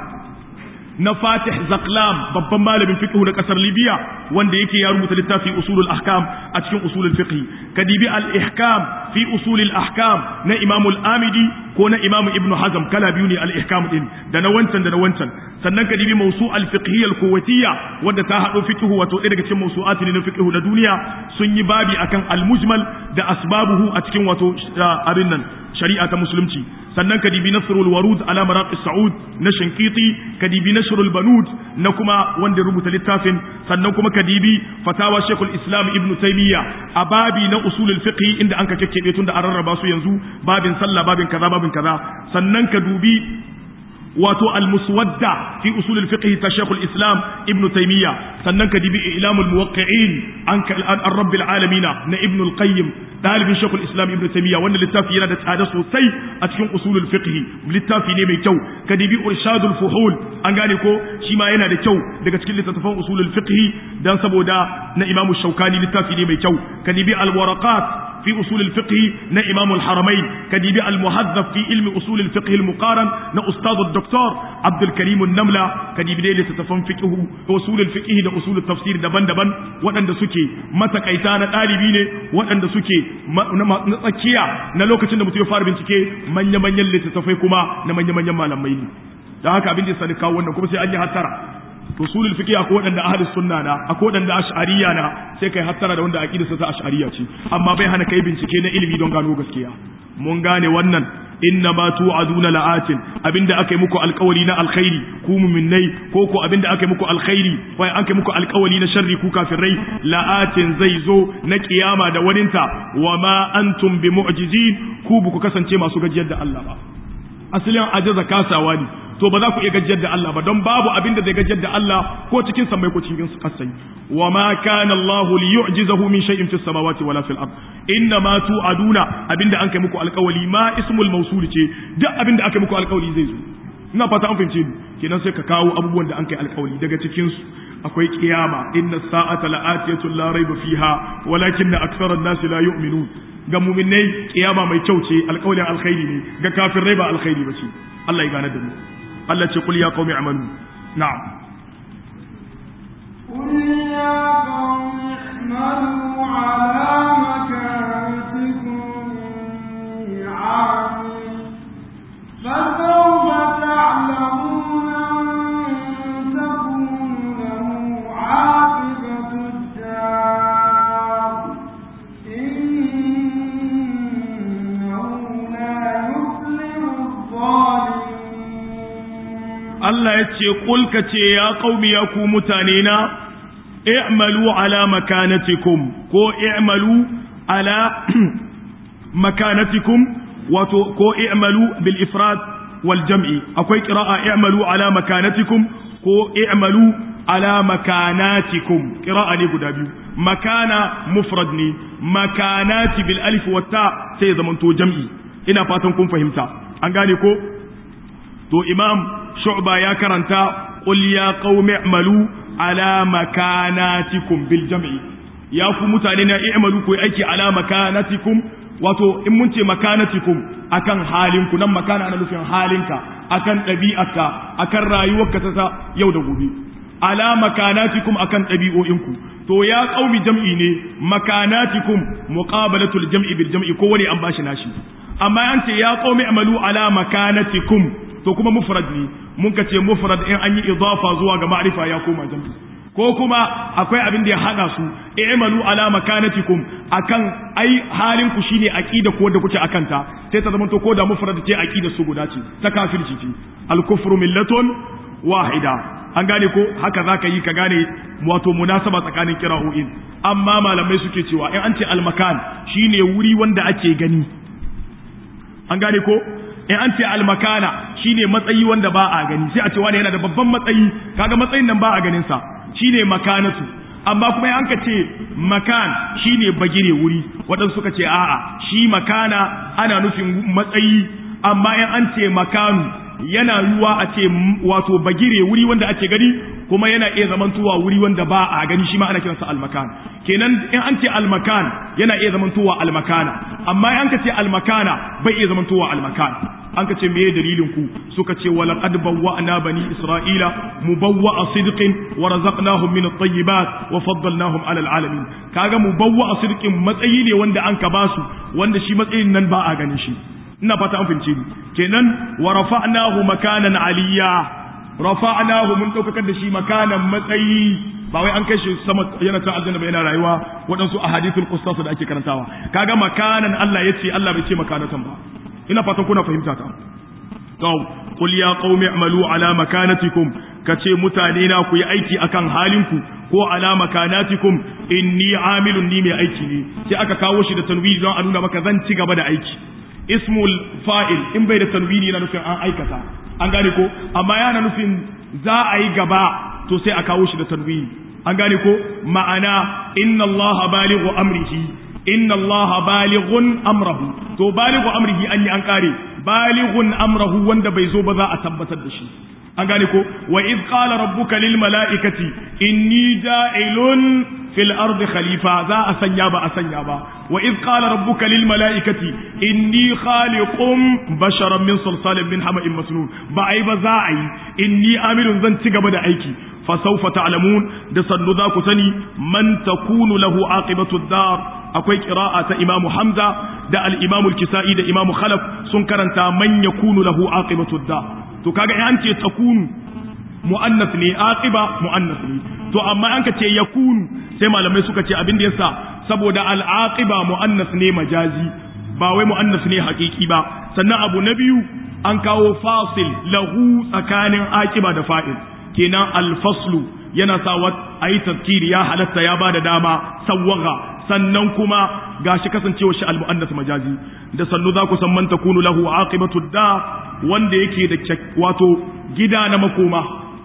na Fatih Zaklam babban malamin fiqh na kasar Libya wanda yake ya rubuta littafi usulul ahkam a cikin usulul fiqh kadibi al ihkam fi usulil ahkam na Imam al-Amidi ko na Imam Ibn Hazm kala biyu ne al ihkam din da na wancan da na wancan sannan kadibi mawsu al fiqhiyya al kuwaitiyya wanda ta hado fiqh wato ɗaya daga cikin mawsu'at ne na fiqh na duniya sun yi babi akan al mujmal da asbabuhu a cikin wato abin nan shari'a ta musulunci sannan kadibi nasrul warud ala maraq saud na shankiti kadibi nasrul banud na kuma wanda rubuta littafin sannan kuma kadibi fatawa shekul islam ibnu taymiya a babi na usulul fiqh inda an ka kekkebe tun da an rarraba su yanzu babin sallah babin kaza babin kaza sannan ka dubi wato al-muswadda fi usul al-fiqh ta Sheikh al-Islam Ibn Taymiyyah sannan ka dibi ilamul muwaqqi'in an an rabb al-alamin na Ibn al-Qayyim dalibin Sheikh al-Islam Ibn Taymiyyah wannan littafi yana da tsada sosai a cikin usul al-fiqh littafi ne mai kyau ka dibi irshadul fuhul an gane ko shi ma yana da kyau daga cikin littattafan usul al-fiqh dan saboda na Imam Shawkani littafi ne mai kyau ka dibi al-waraqat في أصول الفقه نا إمام الحرمين كديب المهذب في علم أصول الفقه المقارن نا أستاذ الدكتور عبد الكريم النملة كديب دي لتتفهم فقه أصول الفقه دا أصول التفسير دبن دبن وأن دا سكي متى كيتانا طالبين وأن دا سكي نتكيا نلوكة نمتيو فار بنتكي من يمن يلي تتفيكما نمن يمن يمالا ميلي da haka abin da ya sani kawo wannan kuma sai an yi hattara usulul fiqh akwai wadanda ahli sunna na akwai wadanda ash'ariyya na sai kai hattara da wanda aqidarsa ta ash'ariyya ce amma bai hana kai bincike na ilimi don gano gaskiya mun gane wannan inna ma tu'aduna la'atin abinda aka yi muku alkawari na alkhairi ku mu'minnai ko ko abinda aka yi muku alkhairi wai an kai muku alkawari na sharri ku kafirai la'atin zai zo na kiyama da waninta wa ma antum bi mu'jizin ku bu ku kasance masu gajiyar da Allah ba asalin ajaza kasawa ne to ba za ku iya gajiyar da Allah ba don babu abin da zai gajiyar da Allah ko cikin samai ko cikin kasai wa ma kana Allah li yu'jizahu min shay'in fis samawati wala fil ard inna ma tu'aduna abinda an kai muku alƙawali ma ismul mawsul ce duk abinda aka muku alƙawali zai zo ina fata an fahimce ni kenan sai ka kawo abubuwan da an kai alƙawali daga cikin su akwai kiyama inna sa'ata la'atiyatun la raiba fiha walakinna aktharan nasi la yu'minun ga mu'minai kiyama mai kyau ce alƙawalin alkhairi ne ga kafirai ba alkhairi ba ce Allah ya gane da mu Allah ce kul ya qaumi amalu na'am قل يا قوم اعملوا على مكانتكم إني عامل فسوف تعلمون من تكون له عاقبة الدار إنه لا يفلح الظالمون Allah ya ce kul ka ce ya qaumi ya ku mutane na i'malu ala makanatikum ko i'malu ala makanatikum wato ko i'malu bil ifrad wal jam'i akwai qira'a i'malu ala makanatikum ko i'malu ala makanatikum qira'a ne guda biyu makana mufrad ne makanati bil alif wa ta sai zamanto jam'i ina fatan kun fahimta an gane ko to imam shu'ba ya karanta qul ya qaumi i'malu ala makanatikum bil jam'i ya ku mutane na i'malu ku aiki ala makanatikum wato in mun ce makanatikum akan halinku nan makana ana nufin halinka akan ɗabi'arka akan rayuwarka ta yau da gobe ala makanatikum akan ɗabi'o'inku to ya qaumi jam'i ne makanatikum muqabalatul jam'i bil jam'i ko wani an bashi nashi amma an ce ya qaumi amalu ala makanatikum to kuma mufrad ne mun ka ce mufrad in an yi idafa zuwa ga ma'rifa ya koma jam'i ko kuma akwai abin da ya hada su i'malu ala makanatikum akan ai halin ku shine aqida ko da kuke akan ta sai ta zamanto ko da mufrad ce aqida su guda ce ta kafirci ce al kufru millatun wahida an gane ko haka zaka yi ka gane wato munasaba tsakanin kira'o'in amma malamai suke cewa in an ce al makan shine wuri wanda ake gani an gane ko in an ce almakana shine matsayi wanda ba a gani sai a ce wani yana da babban matsayi kaga matsayin nan ba a ganin sa shine makanatu amma kuma an ka ce makan shine bagire wuri waɗansu suka ce a'a shi makana ana nufin matsayi amma in an ce makanu yana yiwuwa a ce wato bagire wuri wanda ake gani kuma yana iya zamantowa wuri wanda ba a gani shi ma ana kiransa almakan kenan in an ce almakan yana iya zamantowa almakana amma in an ka ce almakana bai iya zamantowa almakan an ka ce meye dalilin ku suka ce wala qad bawwa'na bani isra'ila mubawwa'a sidqin wa razaqnahum min at-tayyibat wa faddalnahum 'ala al-'alamin kaga mubawwa'a sidqin matsayi ne wanda an ka basu wanda shi matsayin nan ba a ganin shi ina fata an fince ni kenan wa rafa'nahu makanan 'aliyya rafa'nahu mun daukakar da shi makanan matsayi ba wai an kai shi sama yana ta aljanna ba yana rayuwa waɗansu ahadithul qissas da ake karantawa kaga makanan Allah yace Allah bai ce makanatan ba ina fatan kuna fahimta ta to qul ya qaumi i'malu ala makanatikum kace mutane na ku yi aiki akan halinku ko ala makanatikum inni amilun ni mai aiki ne sai aka kawo shi da tanwini don a nuna maka zan ci gaba da aiki ismul fa'il in bai da tanwini yana nufin an aikata an gane ko amma yana nufin za a yi gaba to sai a kawo shi da tanwini an gane ko ma'ana inna allaha balighu amrihi inna allaha balighun amrahu to balighu amrihi an yi an kare balighun amrahu wanda bai zo ba za a tabbatar da shi an gane ko wa iz qala rabbuka lil mala'ikati inni ja'ilun fil ardi khalifa za a sanya ba a sanya ba wa iz qala rabbuka lil mala'ikati inni khaliqum basharan min salsalin min hama'in masnun ba ai ba za a yi inni amilun zan ci gaba da aiki fa sawfa ta'lamun da sannu za ku sani man takunu lahu aqibatu dar akwai qira'a ta imamu hamza da al-imamu al-kisa'i da imamu khalaf sun karanta man yakunu lahu aqibatu dar to kaga in an ce takunu mu'annas ne aqiba mu'annas ne to amma an ka ce yakunu sai malamai suka ce abin da yasa saboda al-aqiba mu'annas ne majazi ba wai mu'annas ne haƙiƙi ba sannan abu na biyu an kawo fasil lahu tsakanin aqiba da fa'il kenan al-faslu yana sa a yi tafkiri ya halatta ya bada dama sawwaga sannan kuma gashi kasancewa shi al-mu'annas majazi da sannu za ku san man takunu lahu aqibatu da wanda yake da wato gida na makoma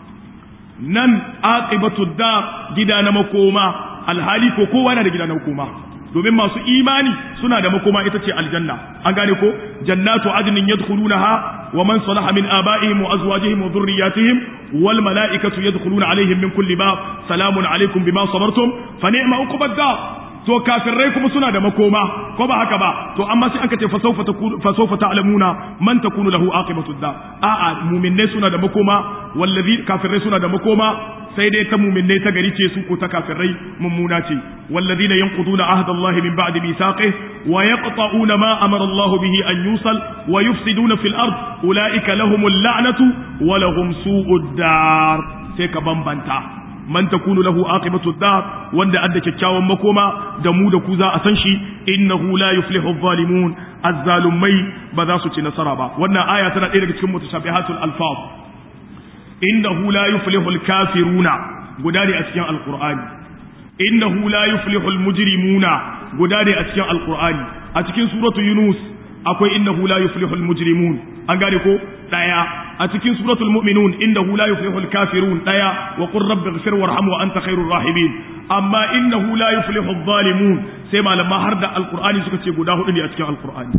nan aqibatu dar gida na makoma alhali ko kowa yana da gida na makoma domin masu imani suna da makoma ita ce aljanna an gane ko jannatu adnin yadkhulunaha wa man salaha min abaihim wa azwajihim wa dhurriyyatihim wal malaikatu yadkhuluna alaihim min kulli bab salamun alaikum bima sabartum fa ni'ma uqbad dar to kafirai kuma suna da makoma ko ba haka ba to amma sai aka ce fa sawfa takunu fa sawfa ta'lamuna man takunu lahu aqibatu dar a'a mu'minai suna da makoma wallazi kafirai suna da makoma sai dai ta mu'minai ta gari ce su ko ta kafirai mummuna ce wallazina yanquduna ahda Allah min ba'di mithaqih wa yaqta'una ma amara Allah bihi an yusal wa yufsiduna fil ard ulaika lahumul la'natu wa lahum su'ud dar sai ka bambanta man takunu lahu aqibatu dar wanda adda kyakkyawan makoma da mu da ku za a san shi innahu la yuflihu adh-dhalimun az-zalumai ba za su ci nasara ba wannan aya tana ɗaya daga cikin mutashabihatul alfaz innahu la yuflihu al-kafiruna guda ne a cikin alqur'ani innahu la yuflihu al-mujrimuna guda ne a cikin alqur'ani a cikin suratu yunus akwai innahu la yuflihu al-mujrimun an gane ko daya a cikin suratul mu'minun innahu la yuflihu al-kafirun daya wa qur rabbi ighfir warham wa anta khairur rahimin amma innahu la yuflihu adh-dhalimun sai malama har da alqur'ani suka ce guda hudu ne a cikin alqur'ani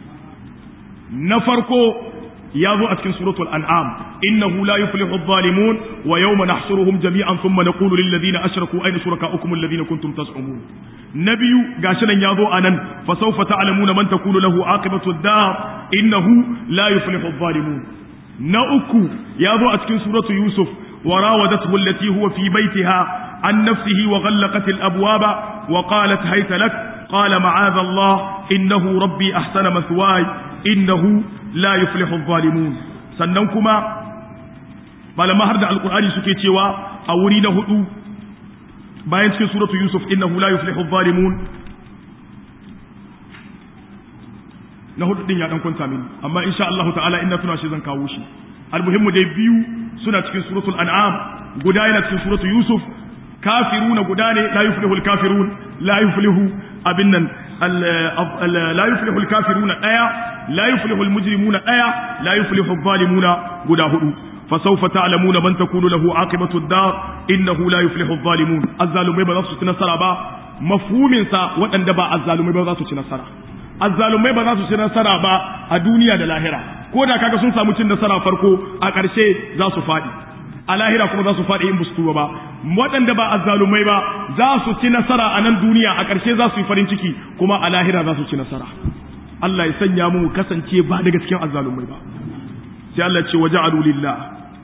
na farko ya zo a cikin suratul an'am innahu la yuflihu adh-dhalimun wa yawma nahshuruhum jami'an thumma naqulu lil ladina ashraku ayna shurakaukum alladhina kuntum tas'umun nabiyu gashi nan ya zo anan fa sawfa ta'lamuna man takunu lahu aqibatu ad-dar innahu la yuflihu adh-dhalimun na uku ya zo a cikin suratu yusuf wa rawadathu allati huwa fi baitiha an nafsihi wa ghallaqat al-abwaba wa qalat hayta lak qala ma'adha Allah innahu rabbi ahsana mathwaya innahu la yuflihu adh-dhalimun sannan kuma malama har da alqur'ani suke cewa a wuri na hudu bayan cikin suratu yusuf innahu la yuflihu adh-dhalimun na hudu din ya dan kwanta mini amma insha Allah ta'ala inna tuna shi zan kawo shi almuhimmu dai biyu suna cikin suratul an'am guda yana cikin suratul yusuf kafiruna guda ne la yuflihu al-kafirun la yuflihu abin nan la yuflihu al-kafiruna daya la yuflihu al-mujrimuna daya la yuflihu adh-dhalimuna guda hudu فسوف تعلمون من تكون له عاقبة الدار إنه لا يفلح الظالمون الظالمين بذات تنسر با مفهوم سا وأن دبا الظالمين بذات تنسر الظالمين بذات تنسر با الدنيا دا لاهرة كودا كاكا سنسا متن نسر فرقو أكارشي ذا سفادي a lahira kuma za su faɗi in bustu ba waɗanda ba azzalumai ba za su ci nasara a nan duniya a ƙarshe za su yi farin ciki kuma a lahira za su ci nasara Allah ya sanya mu kasance ba daga cikin azzalumai ba sai Allah ce waje alulillah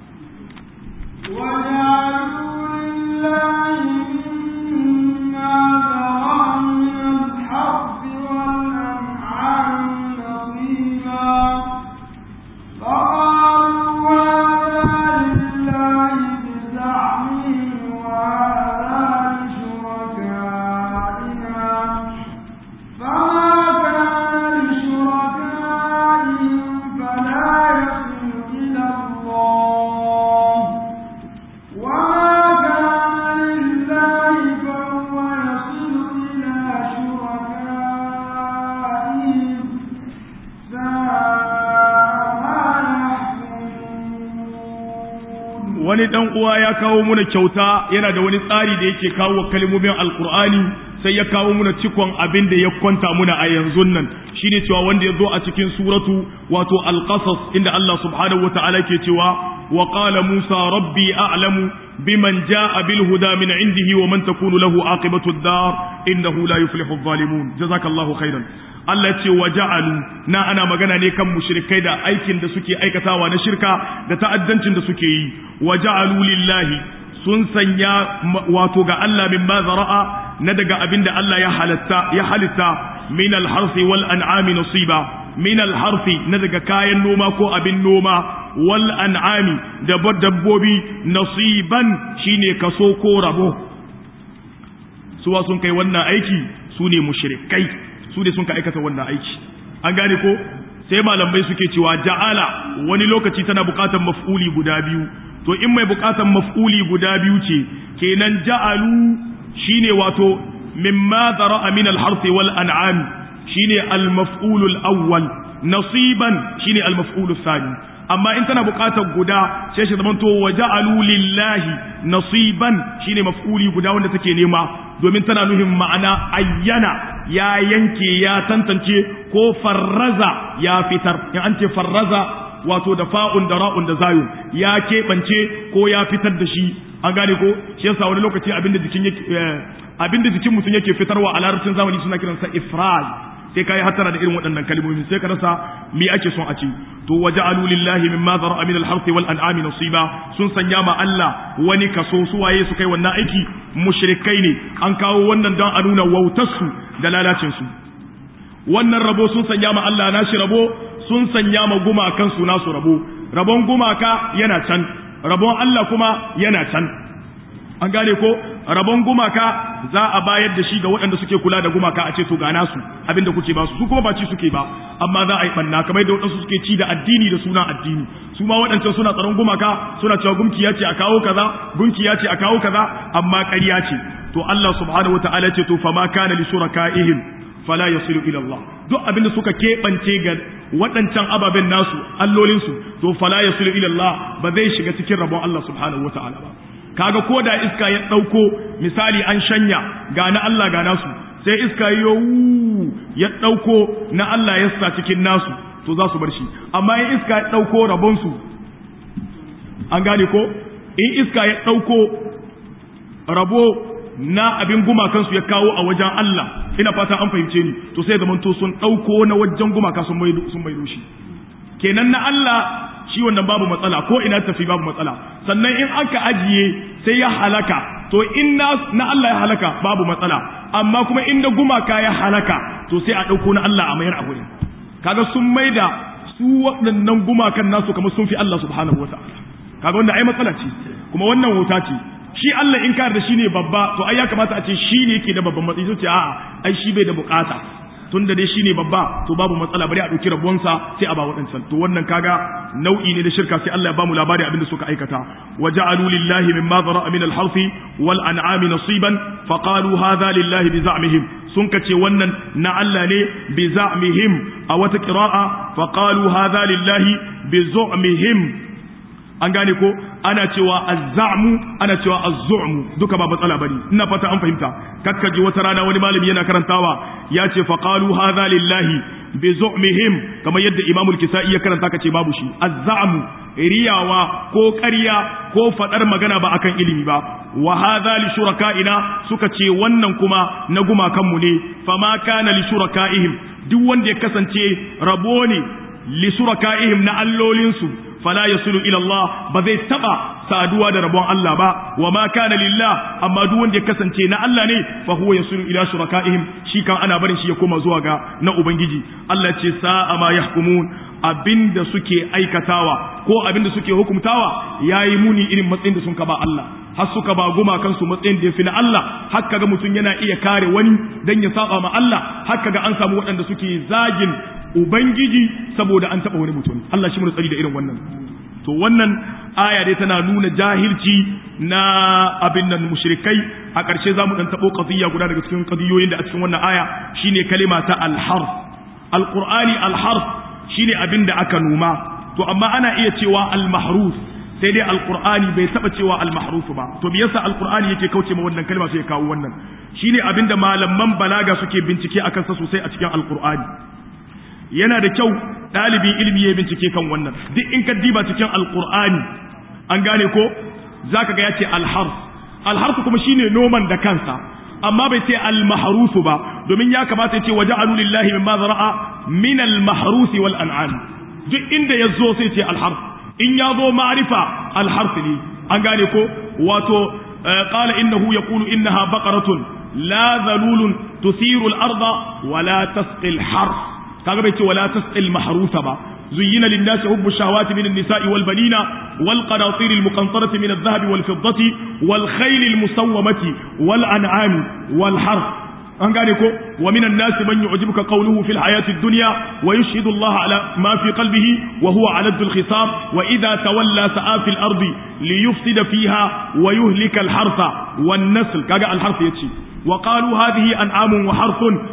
wani dan uwa ya kawo muna kyauta yana da wani tsari da yake kawo kalmomin alkur'ani sai ya kawo muna cikon abin da ya kwanta muna a yanzu nan shine cewa wanda ya zo a cikin suratu wato alqasas inda Allah subhanahu wataala ke cewa wa qala musa rabbi a'lamu biman jaa bil huda min indihi wa man takunu lahu aqibatu ad-dar innahu la yuflihu adh-dhalimun jazakallahu khairan Allah ce wa ja'alu na ana magana ne kan mushrikai da aikin da suke aikatawa na shirka da ta'addancin da suke yi wa ja'alu lillahi sun sanya wato ga Allah min ma zara'a na daga abin da Allah ya halatta ya halitta min al-harfi wal an'ami nasiba min al-harfi na daga kayan noma ko abin noma wal an'ami da dabbobi nasiban shine kaso ko rabo suwa sun kai wannan aiki su ne mushrikai su ne sun ka aikata wannan aiki an gane ko sai malamai suke cewa ja'ala wani lokaci tana bukatar maf'uli guda biyu to in mai bukatar maf'uli guda biyu ce kenan ja'alu shine wato mimma zara'a min al-harth wal an'am shine al-maf'ul al-awwal nasiban shine al-maf'ul thani amma in tana buƙatar guda sai shi zamanto waja'alu lillahi nasiban shine maf'uli guda wanda take nema domin tana nuhin ma'ana ayyana ya yanke ya tantance ko farraza ya fitar in an ce farraza wato da fa'un da ra'un da zayun ya keɓance ko ya fitar da shi an gane ko shi yasa wani lokaci abinda jikin yake abinda jikin mutum yake fitarwa a larabcin zamani suna kiransa ifraz sai kai hatara da irin waɗannan kalmomi sai ka rasa me ake son a ce to waja'alu lillahi mimma zara'a min al-harth wal an'ami nasiba sun sanya ma Allah wani kaso su waye su kai wannan aiki mushrikai ne an kawo wannan don a nuna wautarsu da lalacin su wannan rabo sun sanya ma Allah nashi rabo sun sanya ma gumakan su nasu rabo rabon gumaka yana can rabon Allah kuma yana can an gane ko rabon gumaka za a bayar da shi ga waɗanda suke kula da gumaka a ce to gana su abinda kuke ba su su kuma ba ci suke ba amma za a yi banna kamar da waɗansu suke ci da addini da suna addini su ma waɗancan suna tsaron gumaka suna cewa gumki ya ce a kawo kaza gunki ya ce a kawo kaza amma ƙarya ce to Allah subhanahu wataala ce to fama kana li shurakaihim fala yasilu ila Allah duk abinda suka keɓance ga waɗancan ababen nasu allolinsu to fala yasilu ila Allah ba zai shiga cikin rabon Allah subhanahu wataala ba kaga ko da iska ya ɗauko misali an shanya ga na Allah ga nasu sai iska yo ya ɗauko na Allah ya sa cikin nasu to za su bar shi amma in iska ya ɗauko rabonsu an gane ko in iska ya ɗauko rabo na abin gumakansu ya kawo a wajen Allah ina fata an fahimce ni to sai zamanto sun ɗauko na wajen gumaka sun maido shi kenan na Allah shi wannan babu matsala ko ina tafi babu matsala sannan in aka ajiye sai ya halaka to in na, na Allah ya halaka babu matsala amma kuma inda gumaka ya halaka to sai a ɗauko na Allah a mayar a gurin kaga sun maida su waɗannan gumakan nasu kamar sun fi Allah subhanahu wa ta'ala kaga wanda ai matsala ce kuma wannan wuta ce shi Allah in ka da shi ne babba to ai ya kamata a ce shi ne yake da babban matsayi sai a'a ai shi bai da bukata tun da dai shi ne babba to babu matsala bari a ɗauki rabuwansa sai a ba waɗancan to wannan kaga nau'i ne da shirka sai Allah ya bamu labari abinda suka aikata wa ja'alu lillahi mimma zara'a min al-harfi wal an'ami nasiban fa qalu hadha lillahi bi za'mihim sun kace wannan na Allah ne bi za'mihim a wata qira'a fa qalu hadha lillahi bi zu'mihim an gane ko ana cewa azzamu ana cewa azzu'mu duka ba matsala bane ina fata an fahimta kakkaji wata rana wani malami yana karantawa ya ce fa qalu hadha lillahi bi zu'mihim kamar yadda imamul kisai ya karanta kace babu shi azzamu riyawa ko ƙarya ko fadar magana ba akan ilimi ba wa hadha li shuraka'ina suka ce wannan kuma na gumakan mu ne fama kana li shuraka'ihim duk wanda ya kasance rabo ne li shuraka'ihim na allolinsu fala yasulu ila Allah ba zai taba saduwa da rabon Allah ba wa ma kana lillah amma duk wanda ya kasance na Allah ne fa huwa yasulu ila shurakaihim shi kan ana barin shi ya koma zuwa ga na ubangiji Allah ce sa'a ma yahkumun abinda suke aikatawa ko abinda suke hukumtawa yayi muni irin matsayin da sun ka ba Allah har suka ba guma kansu matsayin da yafi na Allah har kaga mutum yana iya kare wani dan ya saba ma Allah har kaga an samu waɗanda suke zagin ubangiji saboda an taba wani mutum Allah shi mu tsari da irin wannan to wannan aya dai tana nuna jahilci na abin nan mushrikai a ƙarshe za mu ɗan taɓo qadiyya guda daga cikin qadiyoyin da a cikin wannan aya shine kalima ta al-harf al-qur'ani al-harf shine abin da aka noma to amma ana iya cewa al-mahruf sai dai al-qur'ani bai taɓa cewa al-mahruf ba to me yasa al-qur'ani yake kauce ma wannan kalma sai ya kawo wannan shine abin da malaman balaga suke bincike akan sa sosai a cikin al-qur'ani yana da kyau ɗalibin ilimi ya bincike kan wannan duk in ka diba cikin alkur'ani an gane ko zaka ga ya ce alharf alharf kuma shine noman da kansa amma bai ce almahrusu ba domin ya kamata ya ce waja'alu lillahi mimma zara'a min almahrusi wal an'am duk inda ya zo sai ce alharf in ya zo ma'rifa alharf ne an gane ko wato qala innahu yaqulu innaha baqaratun la dhalulun tuthiru al-arda wa la tasqi al-harf kaga bai ce wala tasqil mahrusa ba zuyyina lin-nasi hubbu shahawati min an-nisa'i wal banina wal qanatir al-muqantarati min adh-dhahabi wal fiddati wal khayl al-musawwamati wal an'ami wal harf an gane ko wa min an-nas man yu'jibuka qawluhu fil hayati ad-dunya wa yashhadu Allah ala ma fi qalbihi wa huwa ala al-khisam wa idha tawalla sa'a fil ardi liyufsida fiha wa yuhlika al-harfa wan-nasl kaga al-harf yace وقالوا هذه أنعام وحرث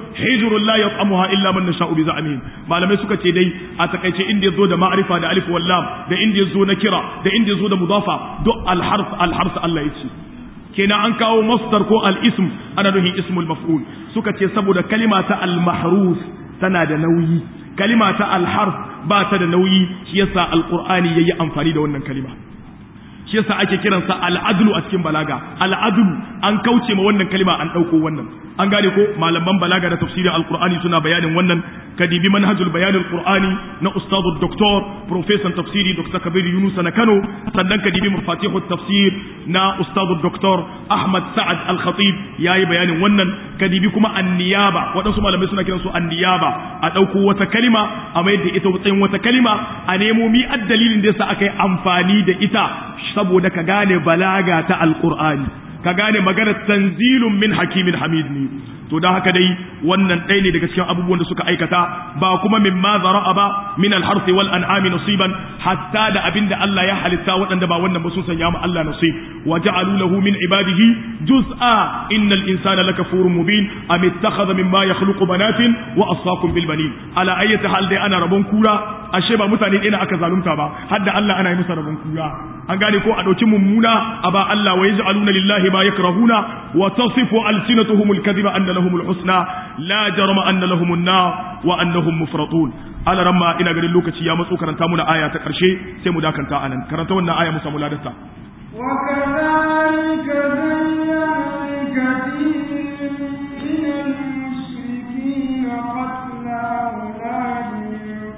hijrun la yat'amuha illa man nasha'u bi za'mihim malamai suka ce dai a takaice inda yazo da ma'rifa da alif wal lam da inda yazo na kira da inda yazo da mudafa duk al harf al harf Allah yace kenan an kawo masdar ko al ism ana nufin ismul maf'ul suka ce saboda kalima ta al mahruf tana da nauyi kalima ta al harf ba ta da nauyi shi yasa alqur'ani yayi amfani da wannan kalima shi yasa ake kiransa al'adlu a cikin balaga al'adlu an kauce ma wannan kalima an ɗauko wannan an gane ko malaman balaga da tafsirin alqur'ani suna bayanin wannan kadibi manhajul bayanul qur'ani na ustadu doktor professor tafsiri dr kabir yunus na kano sannan kadibi mafatihut tafsir na ustadu doktor ahmad sa'ad al-khatib yayi bayanin wannan kadibi kuma anniyaba waɗansu malamai suna kiransu anniyaba a ɗauko wata kalima a mayar da ita matsayin wata kalima a nemo mi dalilin da yasa aka yi amfani da ita saboda ka gane balaga ta alqur'ani ka gane maganar tanzilun min hakimin hamid ne to don haka dai wannan ɗaya ne daga cikin abubuwan da suka aikata ba kuma min ma zara'a ba min alharfi wal an'ami nasiban hatta da abinda Allah ya halitta waɗanda ba wannan ba sun sanya mu Allah nasib wa ja'alu lahu min ibadihi juz'a innal insana lakafurun mubin am ittakhadha mimma yakhluqu banatin wa asfaakum bil banin ala ayyati hal dai ana rabon kura ashe ba mutane ɗaya aka zalunta ba har da Allah ana yi masa rabon kura an gane ko a ɗauki mummuna a ba Allah wa yaj'aluna lillahi ma yakrahuna wa tasifu alsinatuhum alkadhiba anna lahum alhusna la jarama anna lahum an-nar wa annahum mufratun ala ramma ina ganin lokaci ya matso karanta muna aya ta karshe sai mu dakanta anan karanta wannan aya mu samu ladarta وكذلك زين لكثير من المشركين قتل أولادهم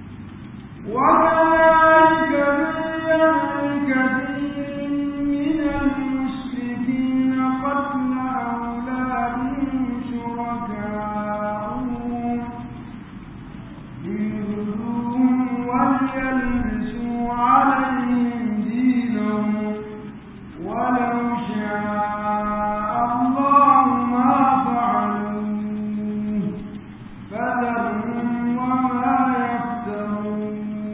وكذلك زين لكثير من المشركين قتل أولادهم شركاؤهم ليردوهم وليلبسوا عليهم دينهم ولو شاء الله ما فعلوه فذرهم وما يفترون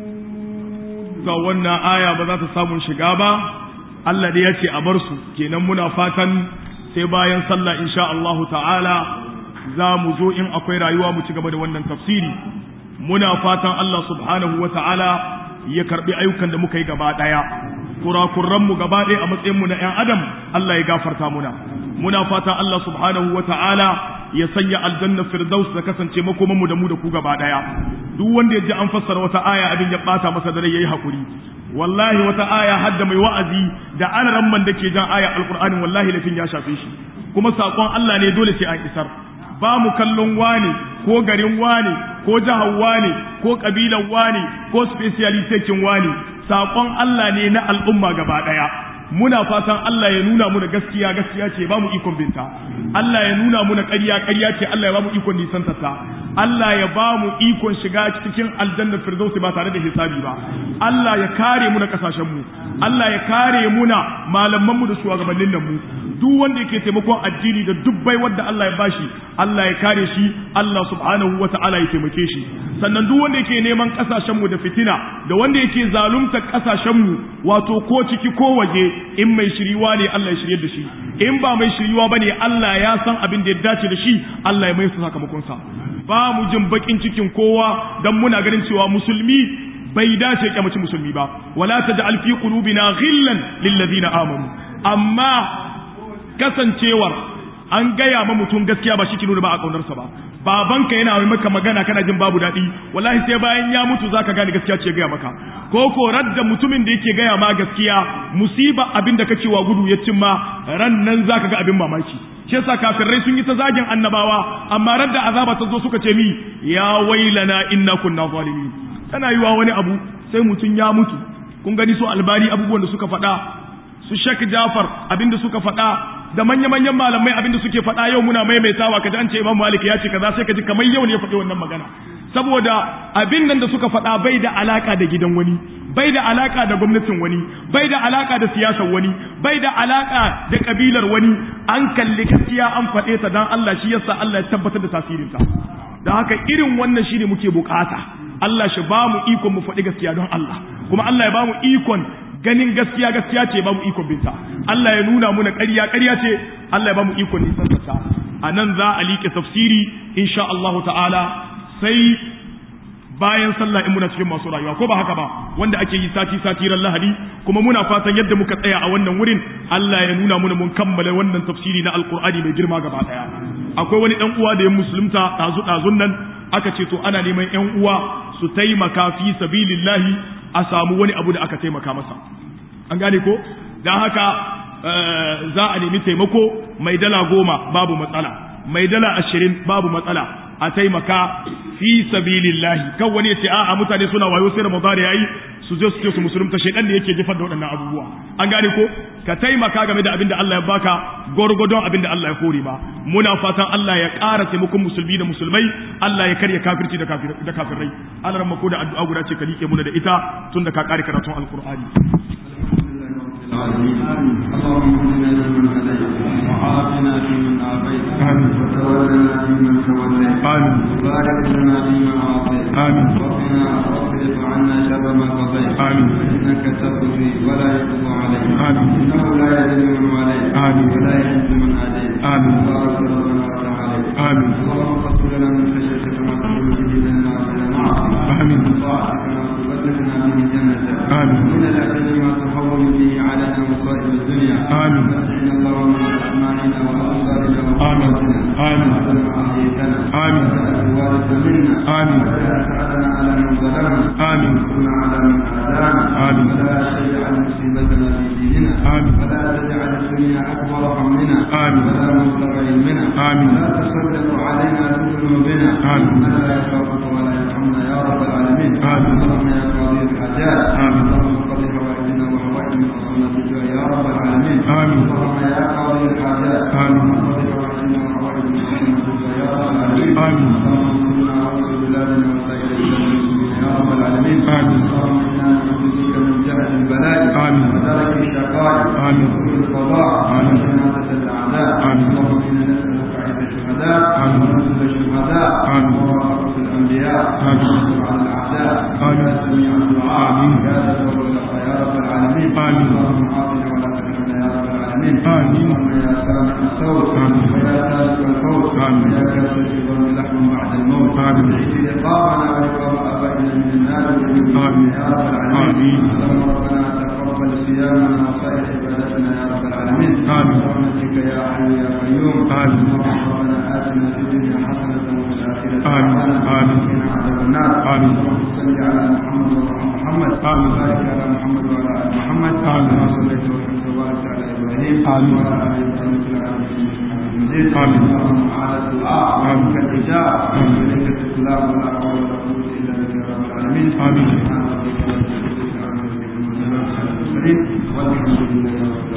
ga wannan aya ba za ta samu shiga ba Allah da ya ce a bar su kenan muna fatan sai bayan sallah insha Allahu ta'ala za mu zo in akwai rayuwa mu ci gaba da wannan tafsiri muna fatan Allah subhanahu wa ta'ala ya karbi ayyukan da muka yi gaba daya kurakuran mu gaba daya a matsayin mu na ƴan adam Allah ya gafarta muna muna fatan Allah subhanahu wa ta'ala ya sanya aljanna firdaus da kasance makoman mu da mu da ku gaba daya duk wanda ya ji an fassara wata aya abin ya bata masa dare yayi hakuri wallahi wata aya hadda mai wa'azi da an ramman da ke jan aya alqur'ani wallahi lafin ya shafe shi kuma sakon Allah ne dole sai an isar ba mu kallon wane ko garin wane ko jihar wane ko kabilan wane ko specialitekin wane sakon Allah ne na al'umma gaba daya muna fatan Allah ya nuna muna gaskiya gaskiya ce ba mu ikon binta Allah ya nuna muna ƙarya ƙarya ce Allah ya ba mu ikon nisantata Allah ya ba mu ikon shiga cikin aljannar firdausi ba tare da hisabi ba Allah ya kare mu na kasashen mu Allah ya kare muna malaman mu da shugabannin nan mu duk wanda yake taimakon addini da dubbai wanda Allah ya bashi Allah ya kare shi Allah subhanahu wata'ala ya taimake shi sannan duk wanda yake neman kasashen mu da fitina da wanda yake zalunta kasashen mu wato ko ciki ko waje in mai shiriwa ne Allah ya shirye da shi in ba mai shiriwa bane Allah ya san abin da ya dace da shi Allah ya mai su sakamakon sa ba mu jin bakin cikin kowa dan muna ganin cewa musulmi bai dace kyamaci musulmi ba wala taj'al fi qulubina ghillan lil ladina amanu amma kasancewar an gaya ma mutum gaskiya ba shi ke nuna ba a kaunarsa ba babanka yana mai maka magana kana jin babu daɗi wallahi sai bayan ya mutu zaka gane gaskiya ce gaya maka ko ko radda mutumin da yake gaya ma gaskiya musiba abin da kake wa gudu ya cimma ran nan zaka ga abin mamaki shi yasa kafirai sun yi ta zagin annabawa amma radda azaba ta zo suka ce mi ya wailana inna kunna zalimin tana yiwa wani abu sai mutum ya mutu kun gani su albani abubuwan da suka faɗa su Sheikh Jafar abinda suka faɗa da manya-manyan malamai abinda suke faɗa yau muna maimaitawa kaji an ce Imam Malik ya ce kaza sai kaji kamar yau ne ya faɗi wannan magana saboda abin nan da suka faɗa bai da alaka da gidan wani bai da alaka da gwamnatin wani bai da alaka da siyasar wani bai da alaka da kabilar wani an kalli gaskiya an faɗe ta dan Allah shi yasa Allah ya tabbatar da tasirinta da haka irin wannan shine muke bukata Allah shi ba mu ikon mu faɗi gaskiya don Allah kuma Allah ya ba mu ikon ganin gaskiya gaskiya ce ba mu ikon binta Allah ya nuna muna ƙarya ƙarya ce Allah ya ba mu ikon nisan ta a nan za a liƙe tafsiri insha Allah ta'ala sai bayan sallah in muna cikin masu rayuwa ko ba haka ba wanda ake yi sati sati ran lahadi kuma muna fatan yadda muka tsaya a wannan wurin Allah ya nuna muna mun kammala wannan tafsiri na alqur'ani mai girma gaba daya akwai wani dan uwa da ya musulunta dazu dazun nan aka ce to ana neman yan uwa su taimaka fi sabilillahi a samu wani abu da aka taimaka masa an gane ko dan haka za a nemi taimako mai dala goma babu matsala mai dala ashirin babu matsala a taimaka fi sabilillahi kan wani ya ce a'a mutane suna wayo sai ramadan yayi su je su ce su musulunta shedan da yake jefar da waɗannan abubuwa an gane ko ka taimaka game da abin da Allah ya baka gwargwadon abin da Allah ya kore ma muna fatan Allah ya ƙara taimakon musulmi da musulmai Allah ya karya kafirci da da kafirai Allah ran mako da addu'a guda ce ka like muna da ita tun da ka ƙare karatun alqur'ani اللهم اهدنا فيمن هديت وعافنا فيمن عافيت وتولنا فيمن توليت وبارك لنا فيما اعطيت وقنا واصرف عنا شر ما قضيت انك تقضي ولا يقضى عليك انه لا يذل من واليت ولا يعز من اديت بارك ربنا وتعالى اللهم قصر لنا من خشيتك ما تقول به بيننا وبين معصيتك من طاعتك ما تبلغنا به جنتك من اليقين ما تهون به علينا مصائب الدنيا آمين متعنا اللهم بأسماعنا وأبصارنا وقواتنا آمين ما أحييتنا آمين الوارث منا آمين ولا تجعلنا على من ظلمنا آمين وانصرنا على من عادانا آمين ولا تجعل مصيبتنا في ديننا آمين ولا تجعل الدنيا أكبر همنا آمين ولا مبلغ علمنا آمين ولا تسلط علينا بذنوبنا آمين من لا يخافك ولا يرحمنا يا رب العالمين آمين اللهم يا قاضي الحاجات آمين اللهم قضي حوائجنا وحوائج من أصلنا بالجوع يا رب العالمين آمين اللهم يا قاضي الحاجات آمين قضي حوائجنا وحوائج من أصلنا بالجوع يا رب العالمين آمين اللهم انصرنا وانصر بلادنا وسائر المسلمين يا رب العالمين آمين اللهم إنا نعوذ بك من جهل البلاء آمين ودرك الشقاء آمين وسوء القضاء آمين وشماتة الأعداء آمين اللهم إنا نسألك عيد الشهداء آمين ونزل الشهداء آمين وورثة الأنبياء آمين على الأعداء آمين يا سميع الدعاء آمين يا تدبر يا رب العالمين آمين اللهم عافنا ولا تحرمنا يا رب العالمين آمين اللهم يا سامع الصوت آمين ويا سالك الفوت آمين ويا كاسر الظلم لحم بعد الموت آمين اجعل رقابنا ورقاب آبائنا من النار آمين يا رب العالمين اللهم ربنا تقبل صيامنا وسائر عبادتنا يا رب العالمين آمين برحمتك يا حي يا قيوم آمين ربنا آتنا في الدنيا حسنة وفي الآخرة آمين. آمين. وقنا عذاب النار آمين. اللهم صل على محمد وعلى محمد آمين. وبارك على محمد وعلى آل محمد آمين. كما صليت وسلمت وبارك على إبراهيم آمين. وعلى آل إبراهيم في العالمين إنك حميد مجيد آمين. اللهم على الدعاء آمين. ومنك الإجابة آمين. وإليك الإسلام ولا حول ولا قوة إلا بك يا رب العالمين آمين. سبحان ربك رب العزة عما يصفون وسلام على المرسلين والحمد لله رب العالمين